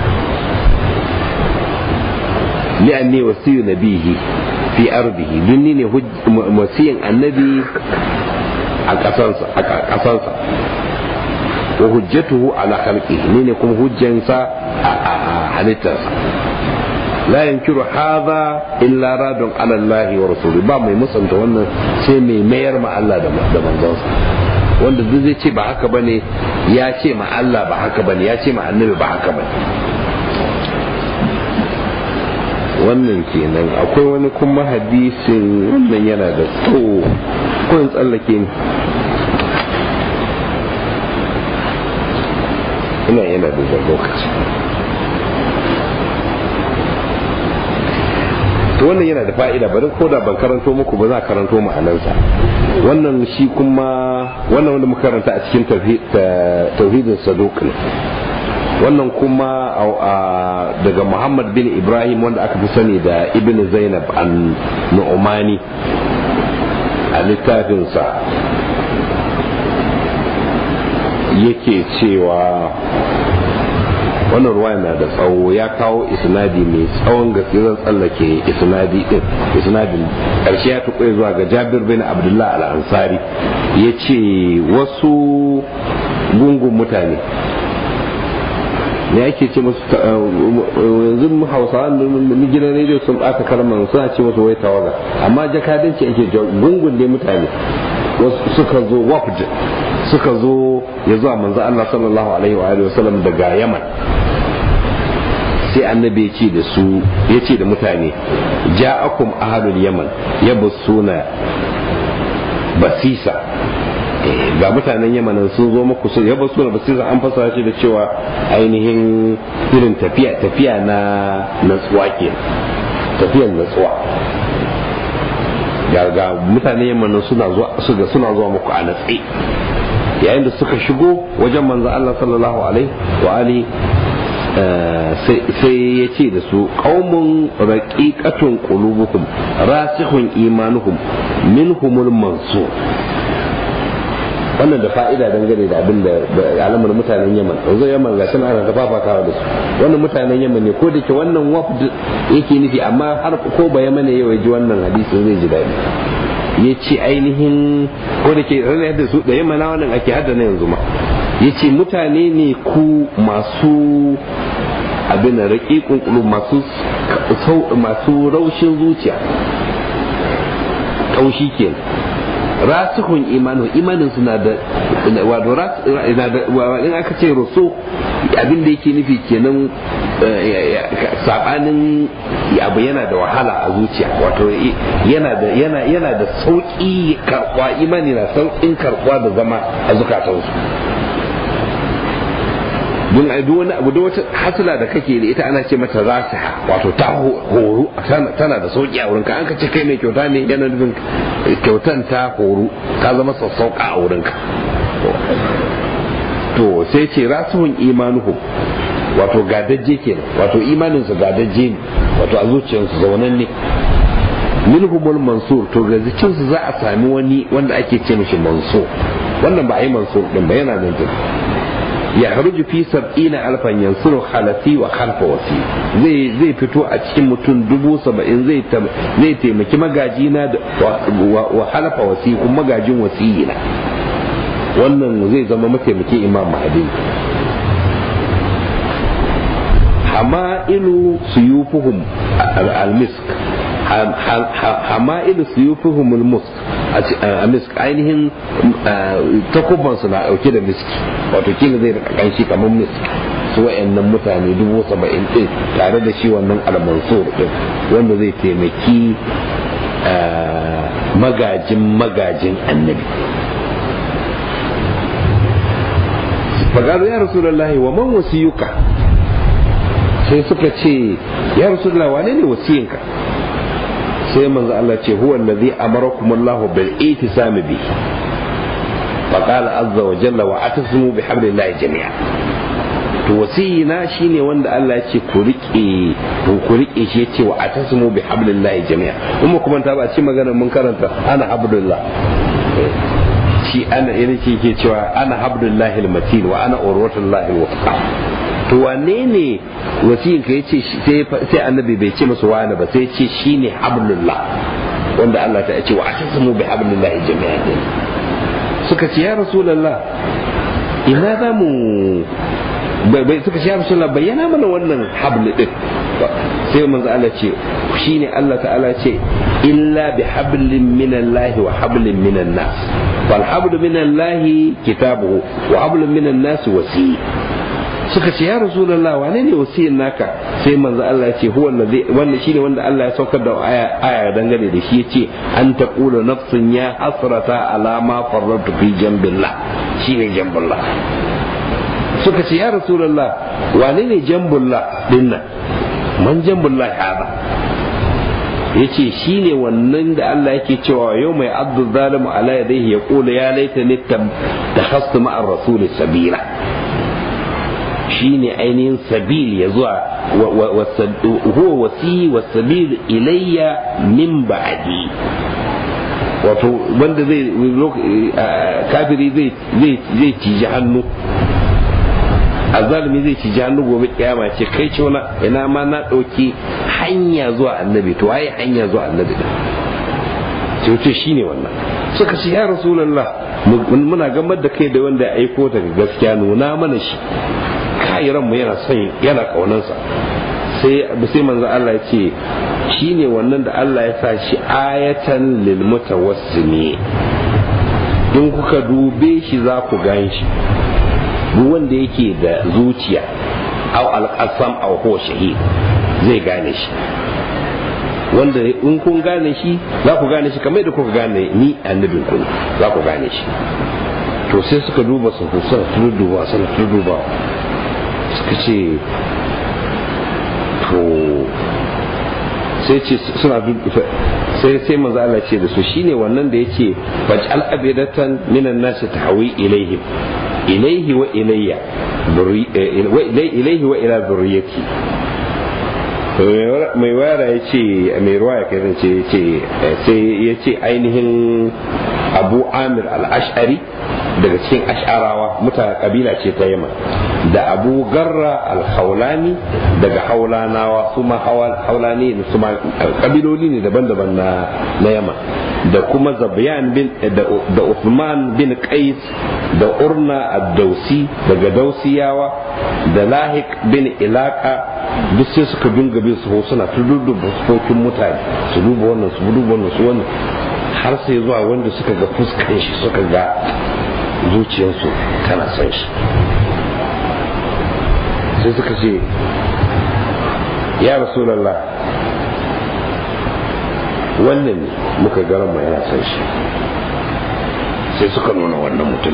li anni wasiyu nabihi fi ardihi dun ni ne wasiyin annabi a kasansa a kasansa wa hujjatuhu ala khalqihi ni ne kuma hujjansa a halittarsa la yankiru hadha illa radun ala Allah wa rasuli ba mai musanta wannan sai mai mayar ma Allah da manzonsa wanda duk zai ce ba haka bane ya ce ma Allah ba haka bane ya ce ma annabi ba haka bane wannan kenan akwai wani kuma hadisin wannan yana da tsawo ko in tsallake ni ina yana da lokaci to wannan yana da fa'ida bari ko da ban karanto muku ba za karanto ma'anansa wannan shi kuma wannan wanda muka karanta a cikin tauhidin saduk ne wannan kuma daga muhammad bin ibrahim wanda aka fi sani da ibn zainab an nu'umani a littafinsa yake cewa wannan ruwa na da tsawo ya kawo isnadi mai tsawon gaske zan tsallake isnadi din isnadin karshe ya tukwai zuwa ga jabir bin abdullah al-ansari ya ce wasu gungun mutane ne ake ce musu yanzu hausawa na gidan rediyo sun ɓata kalmar suna ce musu wai tawaga amma jakadanci ake gungun ne mutane suka zo wafd suka zo ya zuwa manzo Allah sallallahu alaihi wa sallam daga Yaman sai annabi ya ce da su ya ce da mutane ja'akum ahlul yaman yabussuna basisa ga mutanen yamanin sun zo muku su yaba suna basisa an fasara shi da cewa ainihin irin tafiya tafiya na natsuwa ke tafiyan natsuwa ga mutanen yamanin suna zuwa suna zuwa muku a natsi yayin da suka shigo wajen manzo Allah sallallahu alaihi wa ali sai ya ce da su qaumun raqiqatun qulubuhum rasikhun imanuhum minhumul mansur wannan da fa'ida dangane da abin da alamar mutanen yaman yanzu yaman ga suna ana tafafatawa da su wannan mutanen yaman ne ko da ke wannan wafd yake nufi amma har ko ba yaman ne yau ji wannan hadisin zai ji daɗi ya ce ainihin ko da ke ranar da su da yamana wannan ake hada na yanzu ma ya ce mutane ne ku masu abin da raƙiƙun ƙulu masu raushin zuciya ƙaushi kenan rasihun imanu imanin suna da wato in aka ce rusu abin da yake nufi kenan sabanin abu yana da wahala a zuciya wato yana da yana yana da sauki karbuwa imani na saukin karbuwa da zama a zukatansu don a wani abu da wata hasila da kake da ita ana ce mata rasiha wato ta horu tana da sauki a wurinka an ka ce kai mai kyauta ne yana nufin kyautan ta horu ta zama sassauka a wurinka to sai ce rasuhun imanuhu wato gadajje kenan wato imaninsu gadajje ne wato a zuciyarsu zaunan ne minhumul mansur to ga su za a sami wani wanda ake ce mishi mansur wannan ba a yi mansur din ba yana nan ya haruju fi sab'ina alfan yansuru khalafi wa khalfa wasi zai zai fito a cikin mutum dubu saba'in zai zai taimaki magajina wa halafa wasi kuma magajin wasiyina wannan zai zama mataimakin imam mahdi hama'ilu suyufuhum al-misk hama'ilu suyufuhum al-musk a misk ainihin takubansu na dauke da miski wato kila zai rika kanshi kamar misk su wa'annan mutane dubu saba'in din tare da shi wannan al-mansur din wanda zai taimaki magajin magajin annabi fagaru ya rasulullahi wa man wasiyuka sai suka ce ya rasulullahi wane ne wasiyinka sai manzo Allah ce huwa allazi amarakum Allah bil itisami bi faqala azza wa jalla wa atasimu bi hablillahi jami'a to wasiyina shine wanda Allah ya ce ku rike ku rike shi yace wa atasimu bi hablillahi jami'a kuma kuma ta ba ci magana mun karanta ana hablillah shi ana irin shi ke cewa ana habdullahi almatin wa ana urwatullahi alwafqa to wane ne wasiyin ka yace sai annabi bai ce masa wani ba sai ce shine hablullah wanda Allah ta ce wa atasimu bi hablillahi jami'an suka ce ya rasulullah ina za mu bai suka ce ya rasulullah bayyana mana wannan hablu din sai manzo Allah ce shine Allah ta'ala ce illa bi hablin minallahi wa hablin minan nas wal hablu minallahi kitabuhu wa hablun minan nas wasi suka ce ya rasulullah wane ne wasiyin naka sai manzo Allah ce huwa allazi wanda shine wanda Allah ya saukar da aya aya dangane da shi yace an taqulu nafsun ya hasrata ala ma farratu fi jambillah shine jambillah suka ce ya rasulullah wane ne jambullah dinnan man jambullah hada yace shine wannan da Allah yake cewa yau mai abdu zalimu ala yadayhi ya kula ya laita ni takhastu ma'ar rasul sabila shine ainihin sabil ya zuwa huwa wasi wa sabil ilayya min ba'di wato wanda zai kafiri zai zai ciji hannu azalimi zai ci hannu gobe kiyama ce kai ce wani ina ma na ɗauki hanya zuwa annabi to waye hanya zuwa annabi da ce wuce shi ne wannan suka ce ya rasulallah muna gamar da kai da wanda ya aiko daga gaskiya nuna mana shi kai ranmu yana son yana kaunansa sai sai manzo Allah ya ce shi ne wannan da Allah ya sa shi ayatan lil mutawassimi in kuka dube shi za ku gan shi duk wanda yake da zuciya au alƙasam au huwa shahid zai gane shi wanda in kun gane shi za ku gane shi kamar da kuka gane ni annabin ku za ku gane shi to sai suka duba su suna turduba suna turduba suka ce to sai ce suna sai sai manzo Allah ce da su shine wannan da yace faj'al abidatan minan nasi tahwi ilaihim ilaihi wa ilayya ilaihi wa ila zurriyati mai wara ya ce mai ruwa ya kai ce sai ya ce ainihin abu amir al-ash'ari daga cikin ash'arawa mutane kabila ce ta yamma da abu garra al-haulani daga haulanawa su ma haulani su ma kabiloli ne daban-daban na na yamma da kuma zabiyan bin da Uthman bin Qais da Urna ad-Dausi daga Dausiyawa da Lahik bin Ilaka duk sai suka dinga bin su suna ta duba fuskokin mutane su duba wannan su duba wannan su wannan har sai zuwa wanda suka ga fuskan shi suka ga zuciyarsu tana son shi sai suka ce ya rasulallah wannan ne muka garan mu yana son shi sai suka nuna wannan mutum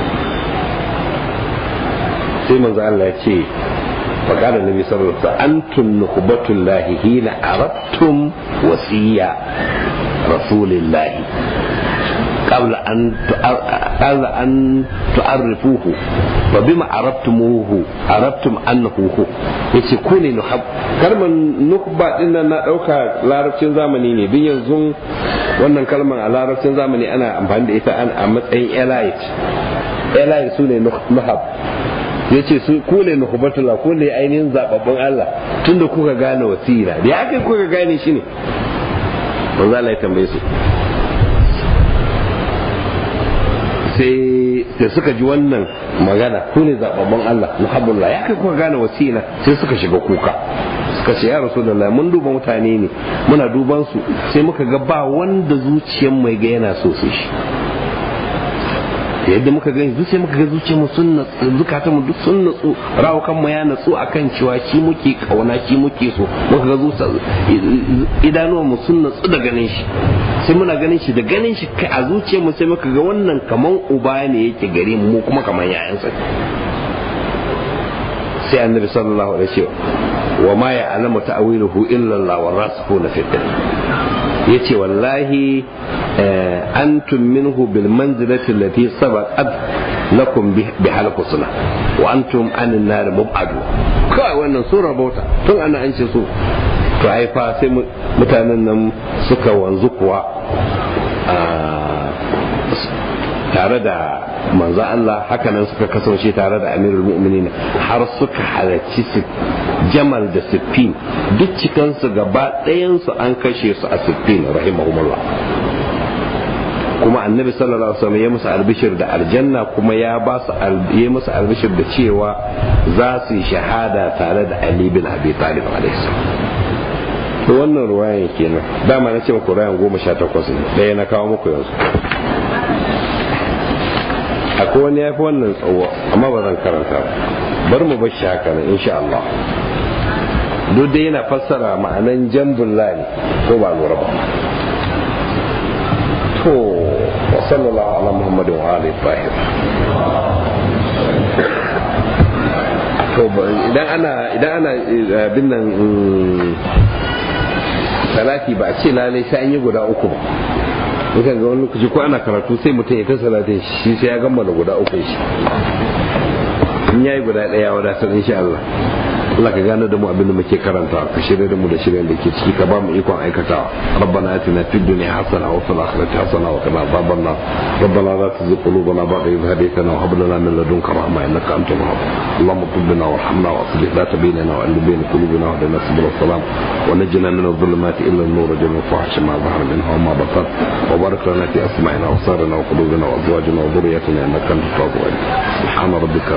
sai manzo Allah ya ce فقال النبي صلى الله عليه وسلم أنتم نخبة الله حين أردتم وصية رسول الله قبل أن قبل أن تعرفوه وبما عرفتموه عرفتم أنه هو yace ku ne nuhab kalmar nukba din nan na dauka larabcin zamani ne bin yanzu wannan kalmar a larabcin zamani ana amfani da ita a matsayin elite elite su ne nuhab ya ce su ku ne nuhubatullah ku ne ainihin zababbun Allah tunda kuka gane wasira da ya kai kuka gane shi ne manzo Allah ya tambaye su sai da suka ji wannan magana ku ne zababban Allah muhabbullah ya kai kuka gane wasila sai suka shiga kuka suka ce ya rasulullah mun duba mutane ne muna duban su sai muka ga ba wanda zuciyar mai ga yana so su shi yadda muka gani zuciya muka ga zuciya mu sun natsu zukatan mu duk sun natsu rawukan mu ya natsu akan cewa shi muke kauna shi muke so muka ga zuciya idanuwan mu sun natsu da ganin shi sai muna ganin shi da ganin shi kai a zuciyar mu sai muka ga wannan kaman uba ne yake gare mu kuma kaman yayansa sai annabi sallallahu alaihi wasallam wa ma ya'lamu ta'wiluhu illa Allah wa rasikhuna fi yace wallahi antum minhu bil manzilati allati sabaqat lakum bi hal husna wa antum an nar mubadu kai wannan sura bauta tun ana an ce su to ai fa sai mutanen nan suka wanzu kuwa tare da manzo Allah hakanan suka kasance tare da amirul mu'minin har suka halarci jamal da siffin duk cikansu gaba ɗayansu an kashe su a siffin rahimahumullah kuma annabi sallallahu alaihi wasallam ya musu albishir da aljanna kuma ya ba su ya musu albishir da cewa za su yi shahada tare da Ali bin Abi Talib alaihi salam to wannan ruwayan kenan dama na ce muku ruwayan goma sha takwas ne ɗaya na kawo muku yanzu akwai wani ya fi wannan tsawo amma ba zan karanta ba bar mu bar shi haka nan insha Allah duk dai yana fassara ma'anan jambun lani ko ba lura ba to wa sallallahu ala muhammadin wa alihi tahir to idan ana idan ana bin nan salati ba a ce lalai sai an yi guda uku ba mukan ga wani lokaci ko ana karatu sai mutum ya ta salatin shi sai ya gammala guda uku shi in yayi guda daya wadatar insha Allah Allah ka gane da mu abin da muke karanta ka shirya da mu da shiryen da ke ciki ka ba mu ikon aikatawa rabbana atina fid dunya hasana wa fil akhirati hasana wa qina adhaban nar rabbana la tuzigh qulubana ba'da idh hadaytana wa hab lana min ladunka rahma innaka antal wahhab اللهم اغفر لنا وارحمنا واصلح ذات بيننا والف بين قلوبنا واهدنا سبل السلام ونجنا من الظلمات الى النور جل الفحش ما ظهر منها وما بطن وبارك لنا في اسماعنا وابصارنا وقلوبنا وازواجنا وذريتنا انك انت التواب سبحان ربك